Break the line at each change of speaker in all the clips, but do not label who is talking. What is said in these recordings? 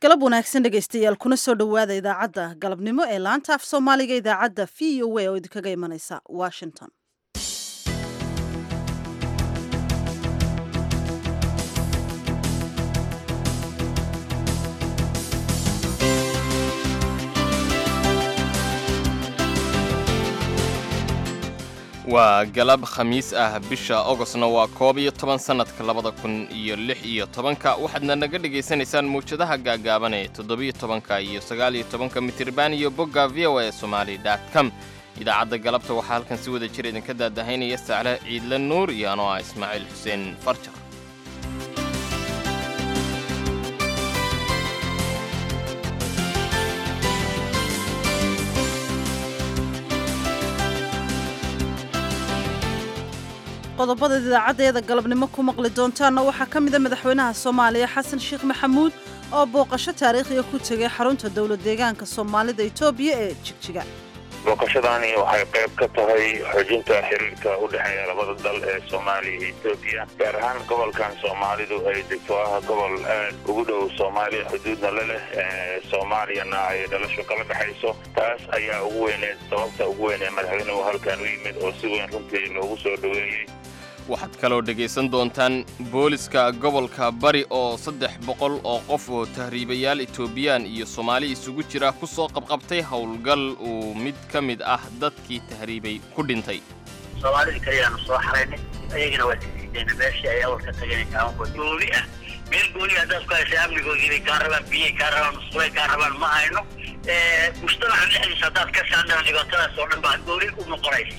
galab wanaagsan dhegaystayaal kuna soo dhowaada idaacadda galabnimo ee laanta af soomaaliga idaacadda v o a oo idinkaga imanaysa washington
waa galab khamiis ah bisha ogostna waa koob iyo toban sannadka labada kun iyo lix iyo tobanka waxaadna naga dhegaysanaysaan mawjadaha gaagaaban ee toddobiyo tobanka iyo sagaaliyo tobanka mitirban iyo bogga v o a somali dot com idaacadda galabta waxaa halkan si wada jir idinka daadahaynaya sacle ciidle nuur iyo anoo ah ismaaciil xuseen farjar
qodobada idaacaddeeda galabnimo ku maqli doontaanna waxaa ka mida madaxweynaha soomaaliya xasan sheekh maxamuud oo booqasho taariikhiga ku tegay xarunta dowlad deegaanka soomaalida etoobiya ee jigjiga
booqashadaani waxay qayb ka tahay xoojinta xiriirka u dhexeeya labada dal ee soomaaliya iyo etoobiya gaar ahaan gobolkan soomaalidu ay degto ah gobol aad ugu dhow soomaaliya xuduudna la leh soomaaliyana ay dhalasho kala dhexayso taas ayaa ugu weyneed sababta ugu weyn ee madaxweynuhu halkan u yimid oo si weyn runtii loogu soo dhoweeyey
waxaad kaloo dhegaysan doontaan booliska gobolka bari oo saddex boqol oo qof oo tahriibayaal etoobiyaan iyo soomaali isugu jira ku soo qabqabtay howlgal uu mid ka mid ah dadkii tahriibay ku dhintay
soomaalida kaliyaanu soo xaraynay ayagana waa sisiideen meeshii ay awal ka tageen kaamankood gooni ah meel gooni haddaad ku heshay amnigoodiibay kaa rabaan biyay kaa rabaan musqulay kaa rabaan ma hayno mujtamaca dhexdiisa haddaad ka saandhaan dhibaatadaas oo dhan baa gooni u noqonaysa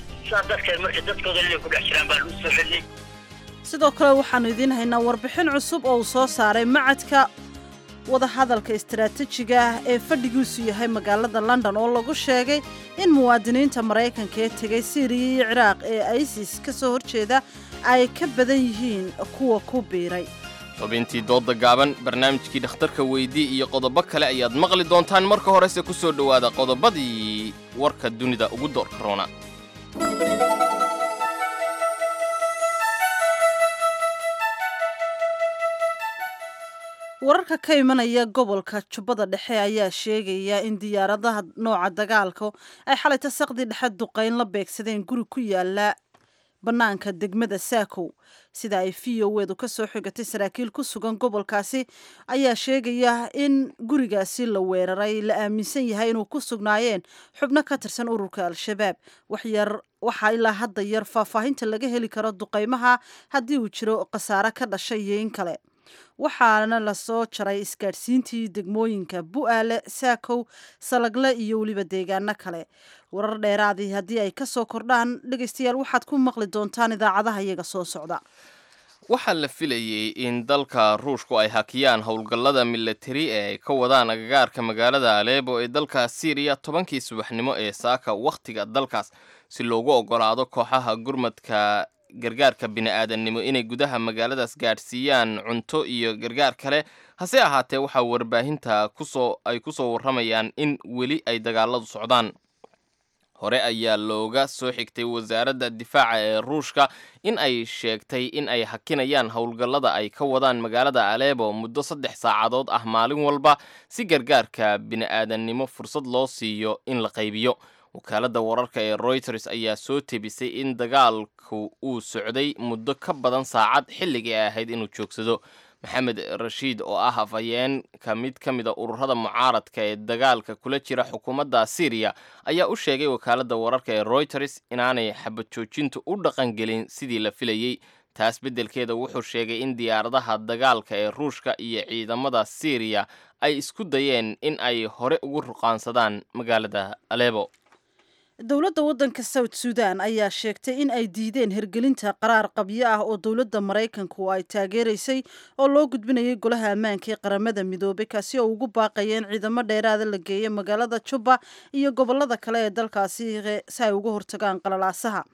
sidoo kale waxaannu idiin haynaa warbixin cusub oo uu soo saaray macadka wadahadalka istaraatiijiga ah ee fadhigiisu yahay magaalada london oo lagu sheegay in muwaadiniinta maraykanka ee tegay siiriya iyo ciraaq ee isis ka soo horjeeda ay ka badan yihiin kuwa ku biiray
xubintii doodda gaaban barnaamijkii dhakhtarka weydii iyo qodobo kale ayaad maqli doontaan marka horese ku soo dhowaada qodobadii warka dunida ugu doorka roona
wararka ka imanaya gobolka jubbada dhexe ayaa sheegaya in diyaaradaha nooca dagaalka ay xalayta saqdii dhexe duqayn la beegsadeen guri ku yaala bannaanka degmada saakow sida ay v o edu ka soo xigatay saraakiil ku sugan gobolkaasi ayaa sheegaya in gurigaasi la weeraray la aaminsan yahay inuu ku sugnaayeen xubno ka tirsan ururka al-shabaab waxyar waxaa ilaa hadda yar faahfaahinta laga heli karo duqaymaha haddii uu jiro khasaare ka dhashay iyo in kale waxaana lasoo jaray isgaadhsiintii degmooyinka bu'aale saakow salagle iyo weliba deegaano kale warar dheeraadii haddii ay ka soo kordhaan dhegaystayaal waxaad ku maqli doontaan idaacadaha iyaga soo socda
waxaa la filayey in dalka ruushku ay hakiyaan howlgallada milatari ee ay ka wadaan agagaarka magaalada aleebo ee dalka siiriya tobankii subaxnimo ee saaka wakhtiga dalkaas si loogu oggolaado kooxaha gurmadka gargaarka bini'aadannimo inay gudaha magaaladaas gaadhsiiyaan cunto iyo gargaar kale hase ahaatee waxaa warbaahinta kusoo ay ku soo warramayaan in weli ay dagaaladu socdaan hore ayaa looga soo xigtay wasaaradda difaaca ee ruushka in ay sheegtay in ay hakinayaan howlgallada ay ka wadaan magaalada aleebo muddo saddex saacadood ah maalin walba si gargaarka bini'aadannimo fursad loo siiyo in la qaybiyo wakaaladda wararka ee royters ayaa soo tebisay in dagaalku uu socday muddo ka badan saacad xilligii ay ahayd inuu joogsado maxamed rashiid oo ah afhayeenka mid ka mid a ururada mucaaradka ee dagaalka kula jira xukuumadda syriya ayaa u sheegay wakaaladda wararka ee royters inaanay xabad joojintu u dhaqangelin sidii la filayey taas beddelkeeda wuxuu sheegay in diyaaradaha dagaalka ee ruushka iyo ciidamada syriya ay isku dayeen in ay hore ugu ruqaansadaan magaalada aleebo
dowladda waddanka south sudan ayaa sheegtay in ay diideen hirgelinta qaraar qabyo ah oo dowladda maraykanku ay taageeraysay oo loo gudbinayay golaha ammaanka ee qaramada midoobay kaasi oo ugu baaqaya in ciidamo dheeraada la geeyo magaalada juba iyo gobolada kale ee dalkaasi si ay uga hortagaan qalalaasaha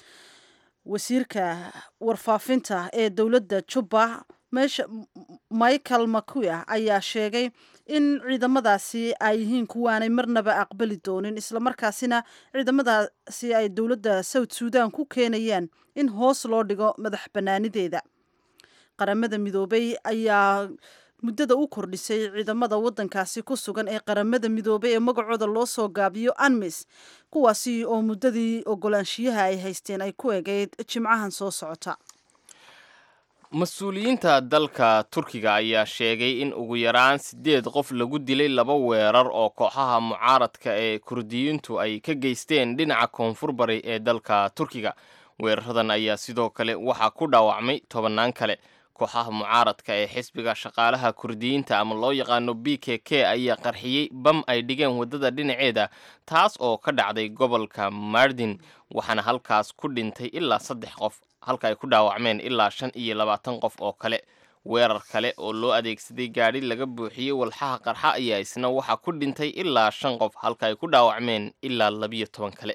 wasiirka warfaafinta ee dowladda juba meesha michael makuya ayaa sheegay in ciidamadaasi ay yihiin kuwaanay marnaba aqbali doonin islamarkaasina ciidamadaasi ay dowladda south sudan ku keenayaan in hoos loo dhigo madax bannaanideeda qaramada midoobay ayaa muddada u kordhisay ciidamada waddankaasi ku sugan ee qaramada midoobay ee magacooda loo soo gaabiyo anmis kuwaasi oo muddadii ogolaanshiyaha ay haysteen ay ku egeyd jimcahan soo socota
mas-uuliyiinta dalka turkiga ayaa sheegay in ugu yaraan siddeed qof lagu dilay laba weerar oo kooxaha mucaaradka ee kurdiyiintu ay ka geysteen dhinaca koonfur bari ee dalka turkiga weeraradan ayaa sidoo kale waxaa ku dhaawacmay tobannaan kale kooxaha mucaaradka ee xisbiga shaqaalaha kurdiyiinta ama loo yaqaano b k k ayaa qarxiyey bam ay dhigeen waddada dhinaceeda taas oo ka dhacday gobolka mardin waxaana halkaas ku dhintay ilaa saddex qof halka ay ku dhaawacmeen ilaa shan iyo labaatan qof oo kale weerar kale oo loo adeegsaday gaadhi laga buuxiyey walxaha qarxa ayaa isna waxaa ku dhintay ilaa shan qof halka ay ku dhaawacmeen ilaa labiyo toban kale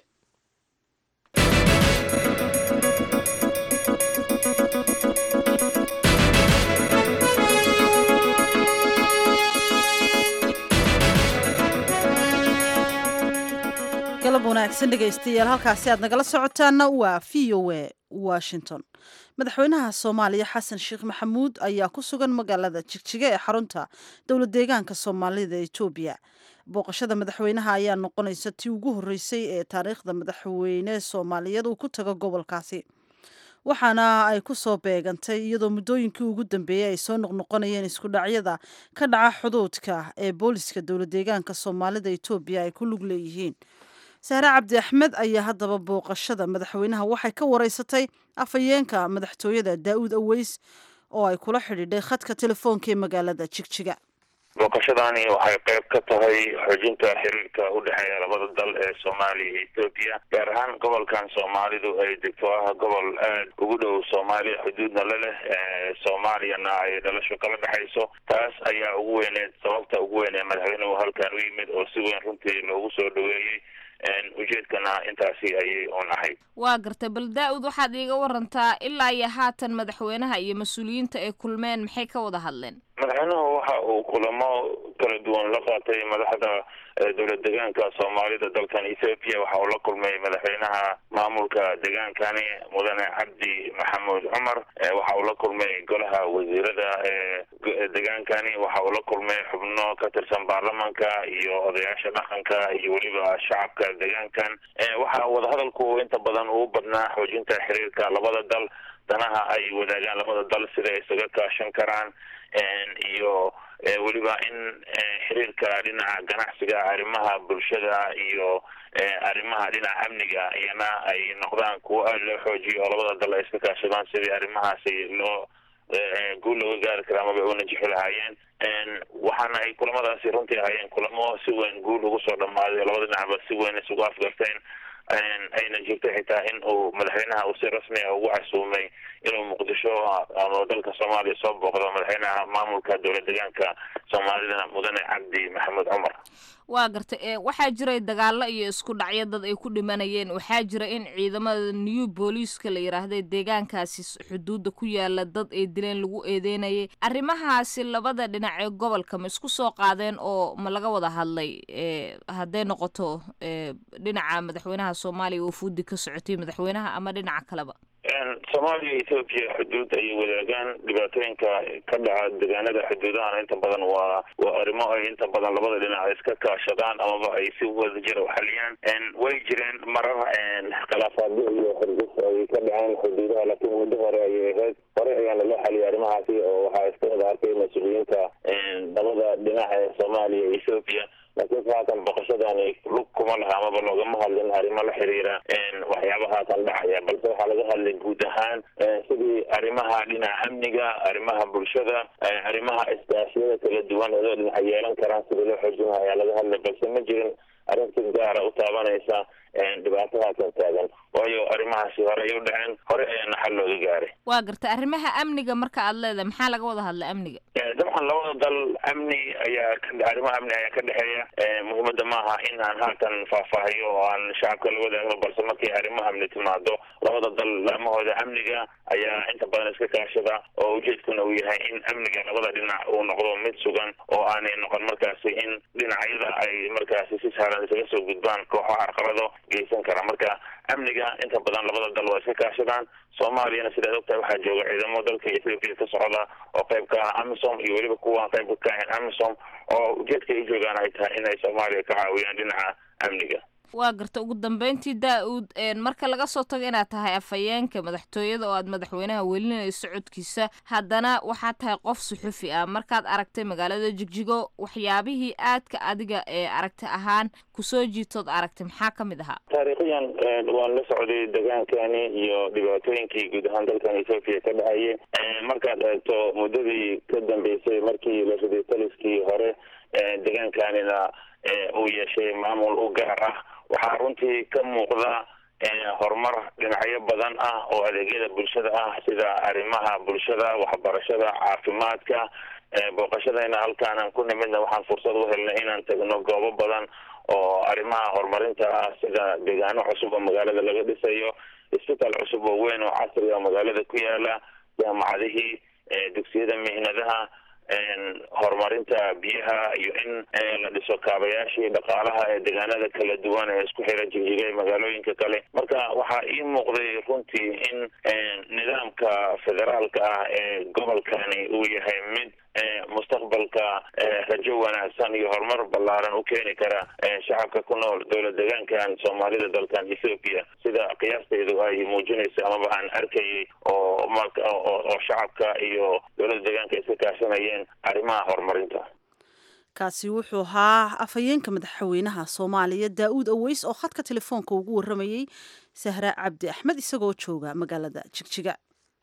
galab wanaagsan dhegaystayaal halkaasi aad nagala socotaana waa v o a washington madaxweynaha soomaaliya xasan sheekh maxamuud ayaa ku sugan magaalada jigjiga ee xarunta dowlad deegaanka soomaalida etoobiya booqashada madaxweynaha ayaa noqonaysa tii ugu horreysay ee taariikhda madaxweyne soomaaliyeed uu ku tago gobolkaasi waxaana ay ku soo beegantay iyadoo muddooyinkii ugu dambeeyey ay soo noqnoqonayeen isku dhacyada ka dhaca xuduudka ee booliska dowlad deegaanka soomaalida etoobiya ay ku lug leeyihiin saare cabdi axmed ayaa haddaba booqashada madaxweynaha waxay ka wareysatay afhayeenka madaxtooyada daa'uud aweys oo ay kula xidhiidhay khadka telefoonka ee magaalada jigjiga
booqashadani waxay qayb ka tahay xoojinta xiriirka u dhexeeya labada dal ee soomaaliya iyo etoobiya gaar ahaan gobolkan soomaalidu ay degto ah gobol aad ugu dhow soomaaliya xuduudna la leh soomaaliyana ay dhalasho kala dhexayso taas ayaa ugu weyneed sababta ugu weyn ee madaxweynuhu halkan u yimid oo si weyn runtii loogu soo dhaweeyey ujeedkana intaasi ayay un ahayd
waa gartay bal daa-ud waxaad iiga warantaa ilaa iyo haatan madaxweynaha iyo mas-uuliyiinta ay kulmeen maxay ka wada hadleen
madaxweynuhu waxa uu kulamo kala duwan la qaatay madaxda dowlad deegaanka soomaalida dalkan ethoopia waxa uu la kulmay madaxweynaha maamulka deegaankani mudane cabdi maxamuud cumar waxa uu la kulmay golaha wasiirada ee deegaankani waxa uu la kulmay xubno ka tirsan baarlamanka iyo odayaasha dhaqanka iyo weliba shacabka deegaankan waxa wadahadalku inta badan uu badnaa xoojinta xiriirka labada dal danaha ay wadaagaan labada dal sida ay isaga kaashan karaan iyo weliba in xiriirka dhinaca ganacsiga arrimaha bulshada iyo arrimaha dhinaca amniga iyana ay noqdaan kuwo aada loo xoojiyo oo labada dal ay iska kaashadaan sidii arrimahaasi loo guul looga gaari kara amaba una jixi lahaayeen waxaana ay kulamadaasi runtii ahaayeen kulamo si weyn guul ugu soo dhamaaday oo labada dhinacba si weyn isugu afgarteen ayna jirto xitaa in uu madaxweynaha uu si rasmi ah ugu casuumay inuu muqdisho ama dalka soomaaliya soo booqdo madaxweynaha maamulka dowlad deegaanka soomaalida mudane cabdi maxamuud cumar
waa gartay waxaa jiray dagaalo iyo isku dhacyo dad ay ku dhimanayeen waxaa jira in ciidamada new booliiska la yidhaahda deegaankaasi xuduudda ku yaala dad ay dileen lagu eedeynayay arrimahaasi labada dhinac ee gobolka ma isku soo qaadeen oo ma laga wada hadlay hadday noqoto dhinaca madaxweynaha soomaaliya oo fuudi ka socotay madaxweynaha ama dhinaca kaleba
soomaaliya iyo ethoobiya xuduud ayay wadaagaan dhibaatooyinka ka dhaca deegaanada xuduudahana inta badan waa waa arrimo ay inta badan labada dhinac iska kaashadaan amaba ay si wadajira u xaliyaan way jireen marar khilaafaadyo iyo xirgis ay ka dhaceen xuduudaha laakiin muddo hore ayay ahayd hore ayaana loo xaliyay arrimahaasi oo waxaa iska wada arkay mas-uuliyiinta labada dhinac ee soomaaliya iyo ethoobiya laakiinse haatan boqoshadani lug kuma laha amaba loogama hadlin arrimo la xiriira waxyaaba haatan dhacaya balse waxaa laga hadlay guud ahaan sidii arrimaha dhinaca amniga arrimaha bulshada arrimaha iskaashiyada kala duwan oo dhinaca yeelan karaan sidii loo xoojin laha ayaa laga hadlay balse ma jirin arrin si gaara u taabanaysa dhibaato haatan taagan waayo arrimahaasi hore ay u dhaceen hore ayaana xal looga gaaray
waa gartay arrimaha amniga marka aad leedahay maxaa laga wada hadlay amniga
dabcan labada dal amni ayaa arrimaha amni ayaa ka dhexeeya muhiimada maaha in aan haatan faahfaahiyo oo aan shacabka la wadaagno balse markay arrimaha amni timaado labada dal laamahooda amniga ayaa inta badan iska kaashada oo ujeedkuna uu yahay in amniga labada dhinac uu noqdo mid sugan oo aanay noqon markaasi in dhinacyada ay markaasi si sahlan badan isaga soo gudbaan kooxo carqalado geysan kara marka amniga inta badan labada dal waa iska kaashadaan soomaaliyana sidaad ogtahay waxaa jooga ciidamo dalka ethoopia ka socda oo qayb ka ah amisom iyo weliba kuwaan qayb ka ahayn amisom oo ujeedka ay joogaan ay tahay inay soomaaliya ka caawiyaan dhinaca amniga
waa garta ugu dambeyntii daa-uud marka laga soo tago inaad tahay afhayeenka madaxtooyada oo aad madaxweynaha welinayso socodkiisa haddana waxaad tahay qof suxufi ah markaad aragtay magaalada jigjigo waxyaabihii aadka adiga ee aragti ahaan kusoo jiitood aragtay maxaa ka mid ahaa
taariikhiyan waan la socday degaankani iyo dhibaatooyinkii guud ahaan dalkan ethoopia ka dhacayay markaad eegto muddadii ka dambeysay markii la riday taliskii hore degaankanina uu yeeshay maamul u gaar ah waxaa runtii ka muuqda horumar dhinacyo badan ah oo adeegyada bulshada ah sida arrimaha bulshada waxbarashada caafimaadka booqashadayna halkaanan ku nimidna waxaan fursad u helnay inaan tagno goobo badan oo arrimaha horumarinta ah sida deegaano cusub oo magaalada laga dhisayo isbitaal cusub oo weyn oo casri oo magaalada ku yaala jaamacadihii dugsiyada mihnadaha horumarinta biyaha iyo in la dhiso kaabayaashii dhaqaalaha ee deegaanada kala duwan ee isku xira jigjiga magaalooyinka kale marka waxaa ii muuqday runtii in nidaamka federaalka ah ee gobolkani uu yahay mid mustaqbalka rajo wanaagsan iyo horumar ballaaran u keeni kara shacabka ku nool dowlad deegaankan soomaalida dalkan ethoopia sida qiyaasteedu ay muujinayso amaba aan arkayay oo oo shacabka iyo dowladda deegaanka iska kaashanayeen arrimaha horumarinta
kaasi wuxuu ahaa afhayeenka madaxweynaha soomaaliya daa-uud aweys oo khadka telefoonka ugu waramayey sahra cabdi axmed isagoo jooga magaalada jigjiga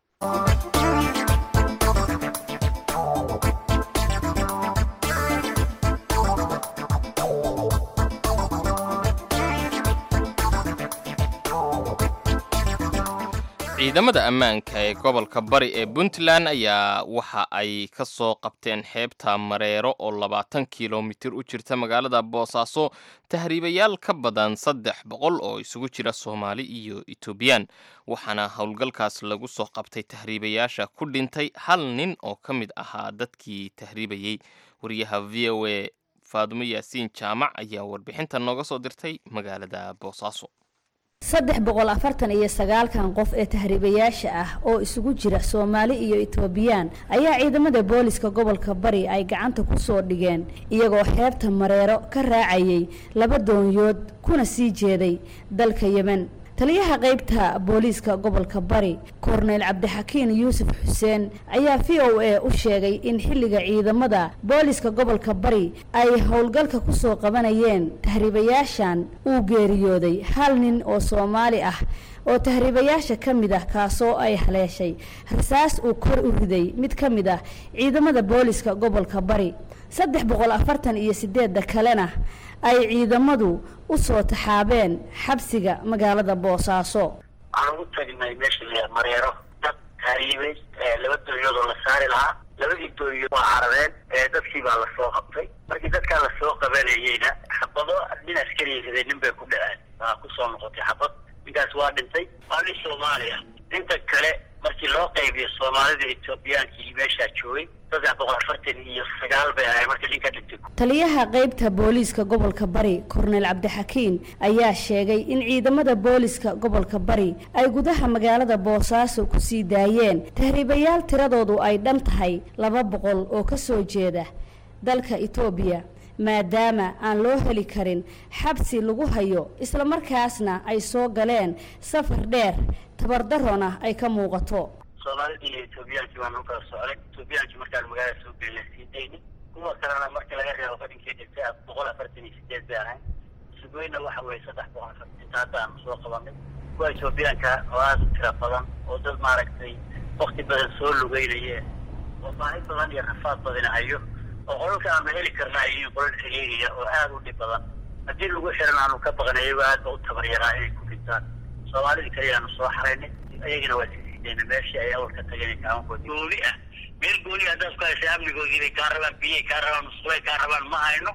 ciidamada ammaanka ee gobolka bari ee puntland ayaa waxa ay ka soo qabteen xeebta mareero oo labaatan kilomitir u jirta magaalada boosaaso tahriibayaal ka badan saddex boqol oo isugu jira soomaali iyo etoobiyaan waxaana howlgalkaas lagu soo qabtay tahriibayaasha ku dhintay hal nin oo ka mid ahaa dadkii tahriibayey wariyaha v o a faadumo yaasiin jaamac ayaa warbixinta nooga soo dirtay magaalada boosaaso
saddex boqol afartan iyo sagaalkan qof ee tahriibayaasha ah oo isugu jira soomaali iyo etoobiyaan ayaa ciidamada booliska gobolka bari ay gacanta ku soo dhigeen iyagoo xeebta mareero ka raacayay laba doonyood kuna sii jeeday dalka yemen taliyaha qaybta booliiska gobolka bari korneyl cabdixakiin yuusuf xuseen ayaa v o a u sheegay in xilliga ciidamada booliiska gobolka bari ay howlgalka ku soo qabanayeen tahriibayaashan uu geeriyooday hal nin oo soomaali ah oo tahriibayaasha ka mid ah kaasoo ay haleeshay rasaas uu kor u riday mid ka mid ah ciidamada booliiska gobolka bari saddex boqol afartan iyo sideedda kalena ay ciidamadu u soo taxaabeen xabsiga magaalada boosaaso
waxaan ugu tagnay meesha la mareero dad tahriibay laba doonyood oo la saari lahaa labadii doonyood waa carabeen dadkii baa lasoo qabtay markii dadkaa lasoo qabanayeyna xabado nin askariya riday nin bay ku dhaceen waa kusoo noqotay xabad ninkaas waa dhintay waa nin soomaaliya inta kale markii loo qaybiyo soomaalida etoobiyaankii meeshaa joogay saddex boqol afartan iyo sagaal bay ahay markii ninka dhintay
taliyaha qaybta booliiska gobolka bari korneyl cabdixakiin ayaa sheegay in ciidamada booliiska gobolka bari ay gudaha magaalada boosaaso ku sii daayeen tahriibayaal tiradoodu ay dhan tahay laba boqol oo ka soo jeeda dalka etoobiya maadaama aan loo heli karin xabsi lagu hayo islamarkaasna ay soo galeen safar dheer tabardarona ay ka muuqato
soomaalidii iyo etoobiyaankii baan u kala socday etoobiyaankii markaan magaalada soo gelina sii dayni kuwa kalena markii laga reebo fadhinkii dhintay boqol afartan iyo sideed bay ahayn sugoyna waxa weeye saddex boqol afartan inta hadda aanu soo qabanay kuwa etoobiyaanka oo aada u tira badan oo dad maaragtay wakti badan soo lugeynayeen oo baahi badan iyo rafaad badina hayo oo qolalka aanu heli karna ay yihiin qolal xiriiriya oo aada u dhib badan haddii lagu xiran aanu ka baqnay iyagoo aad ba u tabaryaraa inay ku dhintaan soomaalidii kaliya aanu soo xaraynay ayagana waa sisiideen meeshii ay awal ka tageen kaamankood gooni ah meel gooni haddaad ku haysay amnigoodii bay kaa rabaan biyay kaa rabaan musqulay kaa rabaan ma hayno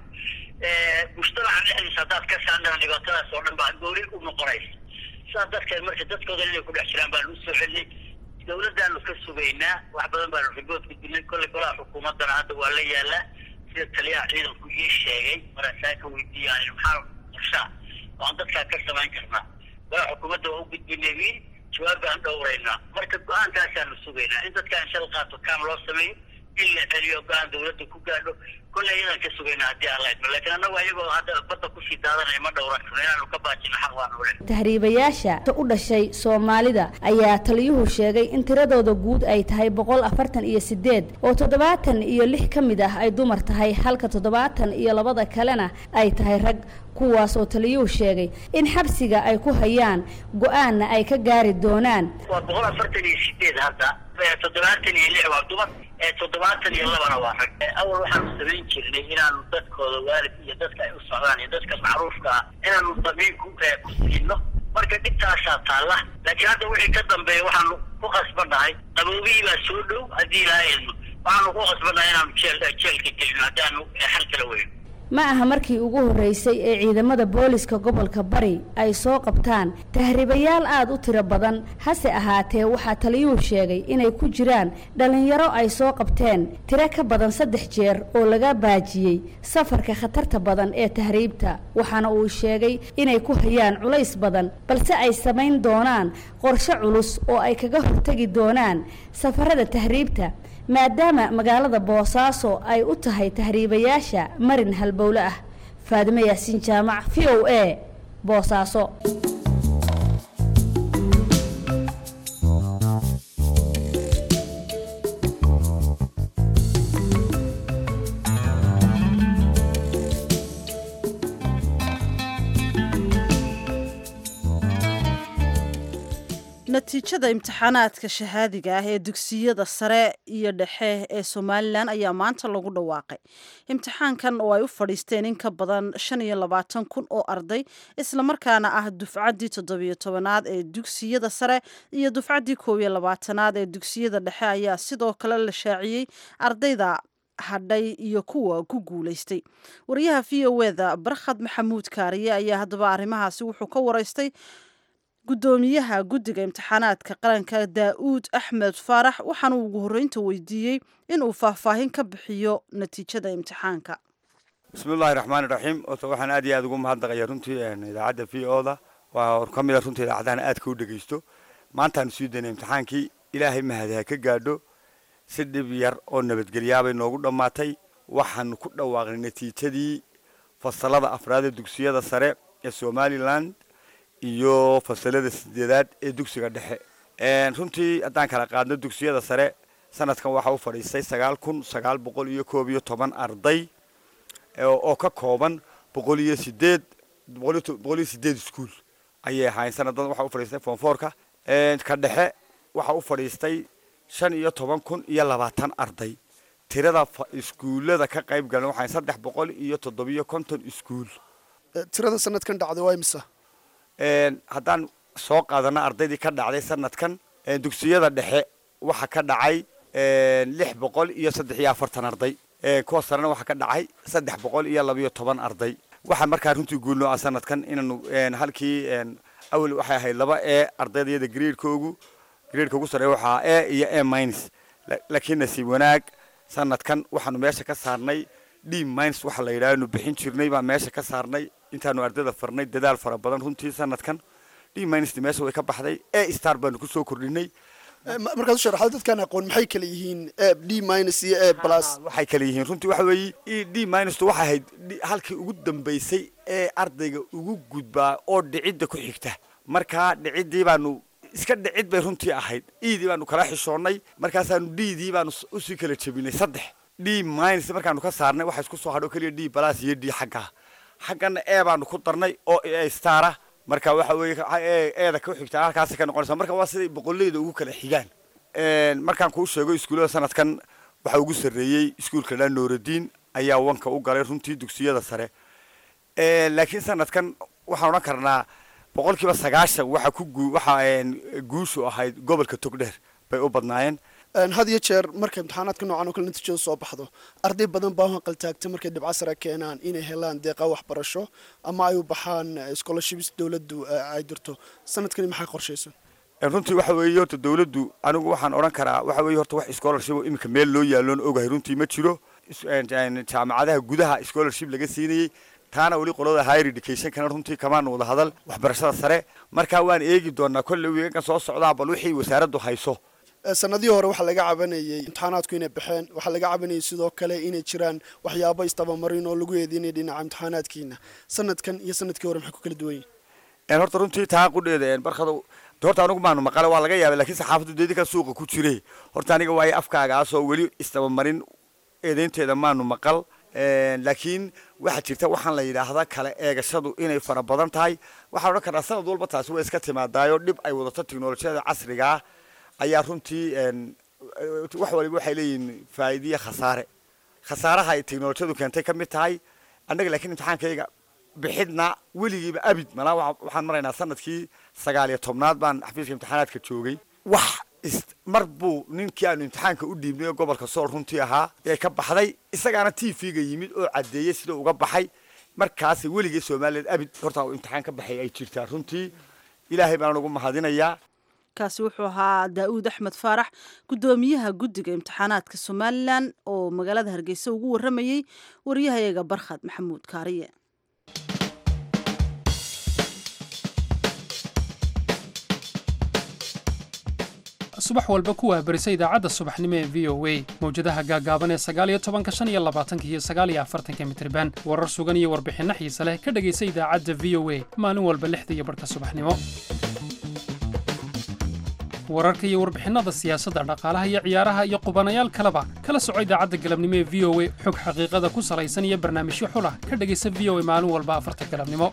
mujtamaca dhexdiisa haddaad ka saandhana dhibaatadaas oo dhan baa gooni u noqonaysa sidaas dadkeed marka dadkooda inay ku dhex jiraan baanu usoo celinay dawladdaanu ka sugaynaa wax badan baanu ribood ku dilnay kolley golaha xukuumaddana hadda waa la yaalaa sida taliyaha ciidanku ii sheegay maraasaa ka weydiiyaan maxaa qorshaa waan dadkaa ka samayn karnaa waa xukuumadda waa u gudbinay wiil jawaab baan dhowraynaa marka go-aankaasaanu sugaynaa in dadka in shal qaato kaam loo sameeyo in la celiyo go-aan dawladda ku gaadho kolley iyadaan ka sugaynaa haddii aan la idmo laakiin annagu ayagoo hadda badda kusii daadanaya ma dhowran karno inaanu ka baajino xaq waanu ule
tahriibayaasha u dhashay soomaalida ayaa taliyuhu sheegay in tiradooda guud ay tahay boqol afartan iyo sideed oo toddobaatan iyo lix ka mid ah ay dumar tahay halka toddobaatan iyo labada kalena ay tahay rag kuwaas oo taliyuhu sheegay in xabsiga ay ku hayaan go-aanna ay ka gaari doonaan
waa boqol afartan iyo sideed hadda toddobaatan iyo lix waa dumar toddobaatan iyo labana waa rag awal waxaanu samayn jirnay inaanu dadkooda waalid iyo dadka ay u socdaan iyo dadka macruufka ah inaanu damiin ku ku siino marka dhibtaasaa taalla laakiin hadda wixii ka dambeeya waxaanu ku qasbannahay qaboobihii baa soo dhow haddii ilaa eedno waxaanu ku qasbannahay inaanu jeel jeelka gelino haddaanu xal kala weyno
ma aha markii ugu horreysay ee ciidamada booliska gobolka bari ay soo qabtaan tahriibayaal aada u tiro badan hase ahaatee waxaa taliyuhu sheegay inay ku jiraan dhallinyaro ay soo qabteen tiro ka badan saddex jeer oo laga baajiyey safarka khatarta badan ee tahriibta waxaana uu sheegay inay ku hayaan culays badan balse ay samayn doonaan qorshe culus oo ay kaga hortegi doonaan safarada tahriibta maadaama magaalada boosaaso ay u tahay tahriibayaasha marin halbowle ah faadime yaasiin jaamac v o a boosaaso
natiijada imtixaanaadka shahaadiga ah ee dugsiyada sare iyo dhexe ee somalilan ayaa maanta lagu dhawaaqay imtixaankan oo ay u fadhiisteen in ka badan shan iyo labaatan kun oo arday islamarkaana ah dufcaddii toddobiyo tobanaad ee dugsiyada sare iyo dufcaddii koob iyo labaatanaad ee dugsiyada dhexe ayaa sidoo kale la shaaciyey ardayda hadhay iyo kuwa ku guulaystay wariyaha v o eda barkhad maxamuud kaariye ayaa haddaba arrimahaasi wuxuu ka waraystay gudoomiyaha guddiga imtixaanaadka qaranka daa-uud axmed faarax waxaana uu ugu horreynta weydiiyey inuu faahfaahin ka bixiyo natiijada imtixaanka
bismillahi raxmaani raxiim ota waxaan aad iyo aad ugu mahadnaqaya runtii idaacadda v o da waa ka mid a runtii idaacadahan aadka u dhegeysto maantaanu sii daynay imtixaankii ilaahay mahadi ha ka gaadho si dhib yar oo nabadgelyaabay noogu dhammaatay waxaanu ku dhawaaqnay natiijadii fasalada afraad ee dugsiyada sare ee somalilan iyo fasalada sideedaad ee dugsiga dhexe runtii haddaan kala qaadno dugsiyada sare sanadkan waxaa u fadhiistay sagaal kun sagaal boqol iyo koob iyo toban arday oo ka kooban boqol iyo sideed boqol iyo sideed iskuol ayay ahaayeen sanadan waxaa u fadhiistay foonfoorka ka dhexe waxaa u fadhiistay shan iyo toban kun iyo labaatan arday tirada iskuullada ka qayb galan waxaa saddex boqol iyo toddobiyo konton iskuul
tirada sanadkan dhacday waa imisa
haddaan soo qaadano ardaydii ka dhacday sanadkan dugsiyada dhexe waxa ka dhacay lix boqol iyo saddex iyo afartan arday kuwa sarena waxaa ka dhacay saddex boqol iyo labayo toban arday waxaa markaa runtii guulnoo ah sanadkan inaanu halkii awel waxay ahayd laba e ardaydayada graedkoogu graedka ugu sarreeya waxaa e iyo e minus laakiin nasiib wanaag sanadkan waxaanu meesha ka saarnay d minus waxa la yidhaha anu bixin jirnay baa meesha ka saarnay intaanu ardayda farnay dadaal fara badan runtii sanadkan d minus meesha way ka baxday e star baanu kusoo kordhinay
markaad u sharaxdo dadkaan aqoon maxay kala yihiin d minus iyo e plus
waxay kala yihiin runtii waxa weeye d minus waxay ahayd halkii ugu dambaysay ee ardayga ugu gudbaa oo dhicidda ku xigta markaa dhiciddii baanu iska dhicid bay runtii ahayd edii baanu kala xishoonnay markaasaanu ddii baanu usii kala jebinay saddex d minus markaanu ka saarnay waxa isku soo hadho keliya d plus iyo d xagga xaggana e baanu ku darnay oo e stara marka waxa weeye eeda ku xigtaa halkaasi ka noqonaysa marka waa siday boqolleyda ugu kala xigaan markaan kuu sheego iskuullada sanadkan waxaa ugu sarreeyey iskuulka dha nooraddiin ayaa wanka u galay runtii dugsiyada sare laakiin sanadkan waxaan odhan karnaa boqolkiiba sagaashan waxa ku gu waxa guushu ahayd gobolka togdheer bay u badnaayeen
had iyo jeer markay imtixaanaadka noocan oo kale natiijada soo baxdo arday badan baa hanqaltaagta markay dhibco sare keenaan inay helaan deeqa waxbarasho ama ay u baxaan scholarships dowladdu ay dirto sanadkani maxay qorshaysan
runtii waxa weeye horta dowladdu anigu waxaan odhan karaa waxa weeye horta wax scholarship oo iminka meel loo yaalloon ogahay runtii ma jiro jaamacadaha gudaha scholarship laga siinayey taana weli qolada higher educationkana runtii kamaanu wada hadal waxbarashada sare markaa waan eegi doonaa kolley wiigankan soo socdaa bal wixii wasaaraddu hayso
sanadihii hore waxaa laga cabanayay imtixaanaadku inay baxeen waxaa laga cabanayay sidoo kale inay jiraan waxyaabo istabamarin oo lagu eedeynaya dhinaca imtixaanaadkiina sanadkan iyo sanadkii hore maxay ku kala duwan yihin
horta runtii taa qudheeda barkada horta anigu maanu maqale waa laga yaabay lakiin saxaafaddu deedinka suuqa ku jire horta aniga waayo afkaagaasoo weli istabamarin eedeynteeda maanu maqal laakiin waxaa jirta waxaan la yidhaahda kale eegashadu inay fara badan tahay waxaan odhan karnaa sanad walba taasi way iska timaadaayo dhib ay wadato teknolojiyada casrigaa ayaa runtii wax waliba waxay leeyihiin faa'iidiya khasaare khasaaraha ay teknolojiyadu keentay ka mid tahay annaga laakiin imtixaankayga bixidna weligiiba abid malaa waxaan maraynaa sanadkii sagaal iyo tobnaad baan xafiiska imtixaanaadka joogay wax mar buu ninkii aanu imtixaanka u dhiibnay oo gobolka sool runtii ahaa ee ka baxday isagaana t v-ga yimid oo caddeeyey sida uga baxay markaas weligii somalilan abid horta imtixaan ka baxay ay jirtaa runtii ilaahay baan ugu mahadinayaa
kaasi wuxuu ahaa daa'uud axmed faarax guddoomiyaha guddiga imtixaanaadka somalilan oo magaalada hargeysa ugu warramayey wariyahayaga barkhad maxamuud kaariye
subax walba kuwaa berisa idaacadda subaxnimo ee v o a mawjadaha gaagaaban ee sagaaliyo tobanka shan iyo labaatanka iyo sagaaliyo afartanka mitriban warar sugan iyo warbixinno xiise leh ka dhegaysa idaacadda v o a maalin walba lixda iyo barhka subaxnimo wararka iyo warbixinnada siyaasadda dhaqaalaha iyo ciyaaraha iyo qubanayaal kaleba kala soco idaacadda galabnimo ee v o a xog xaqiiqada ku salaysan iyo barnaamijyo xulah ka dhegaysa v o a maalin walba afarta galabnimo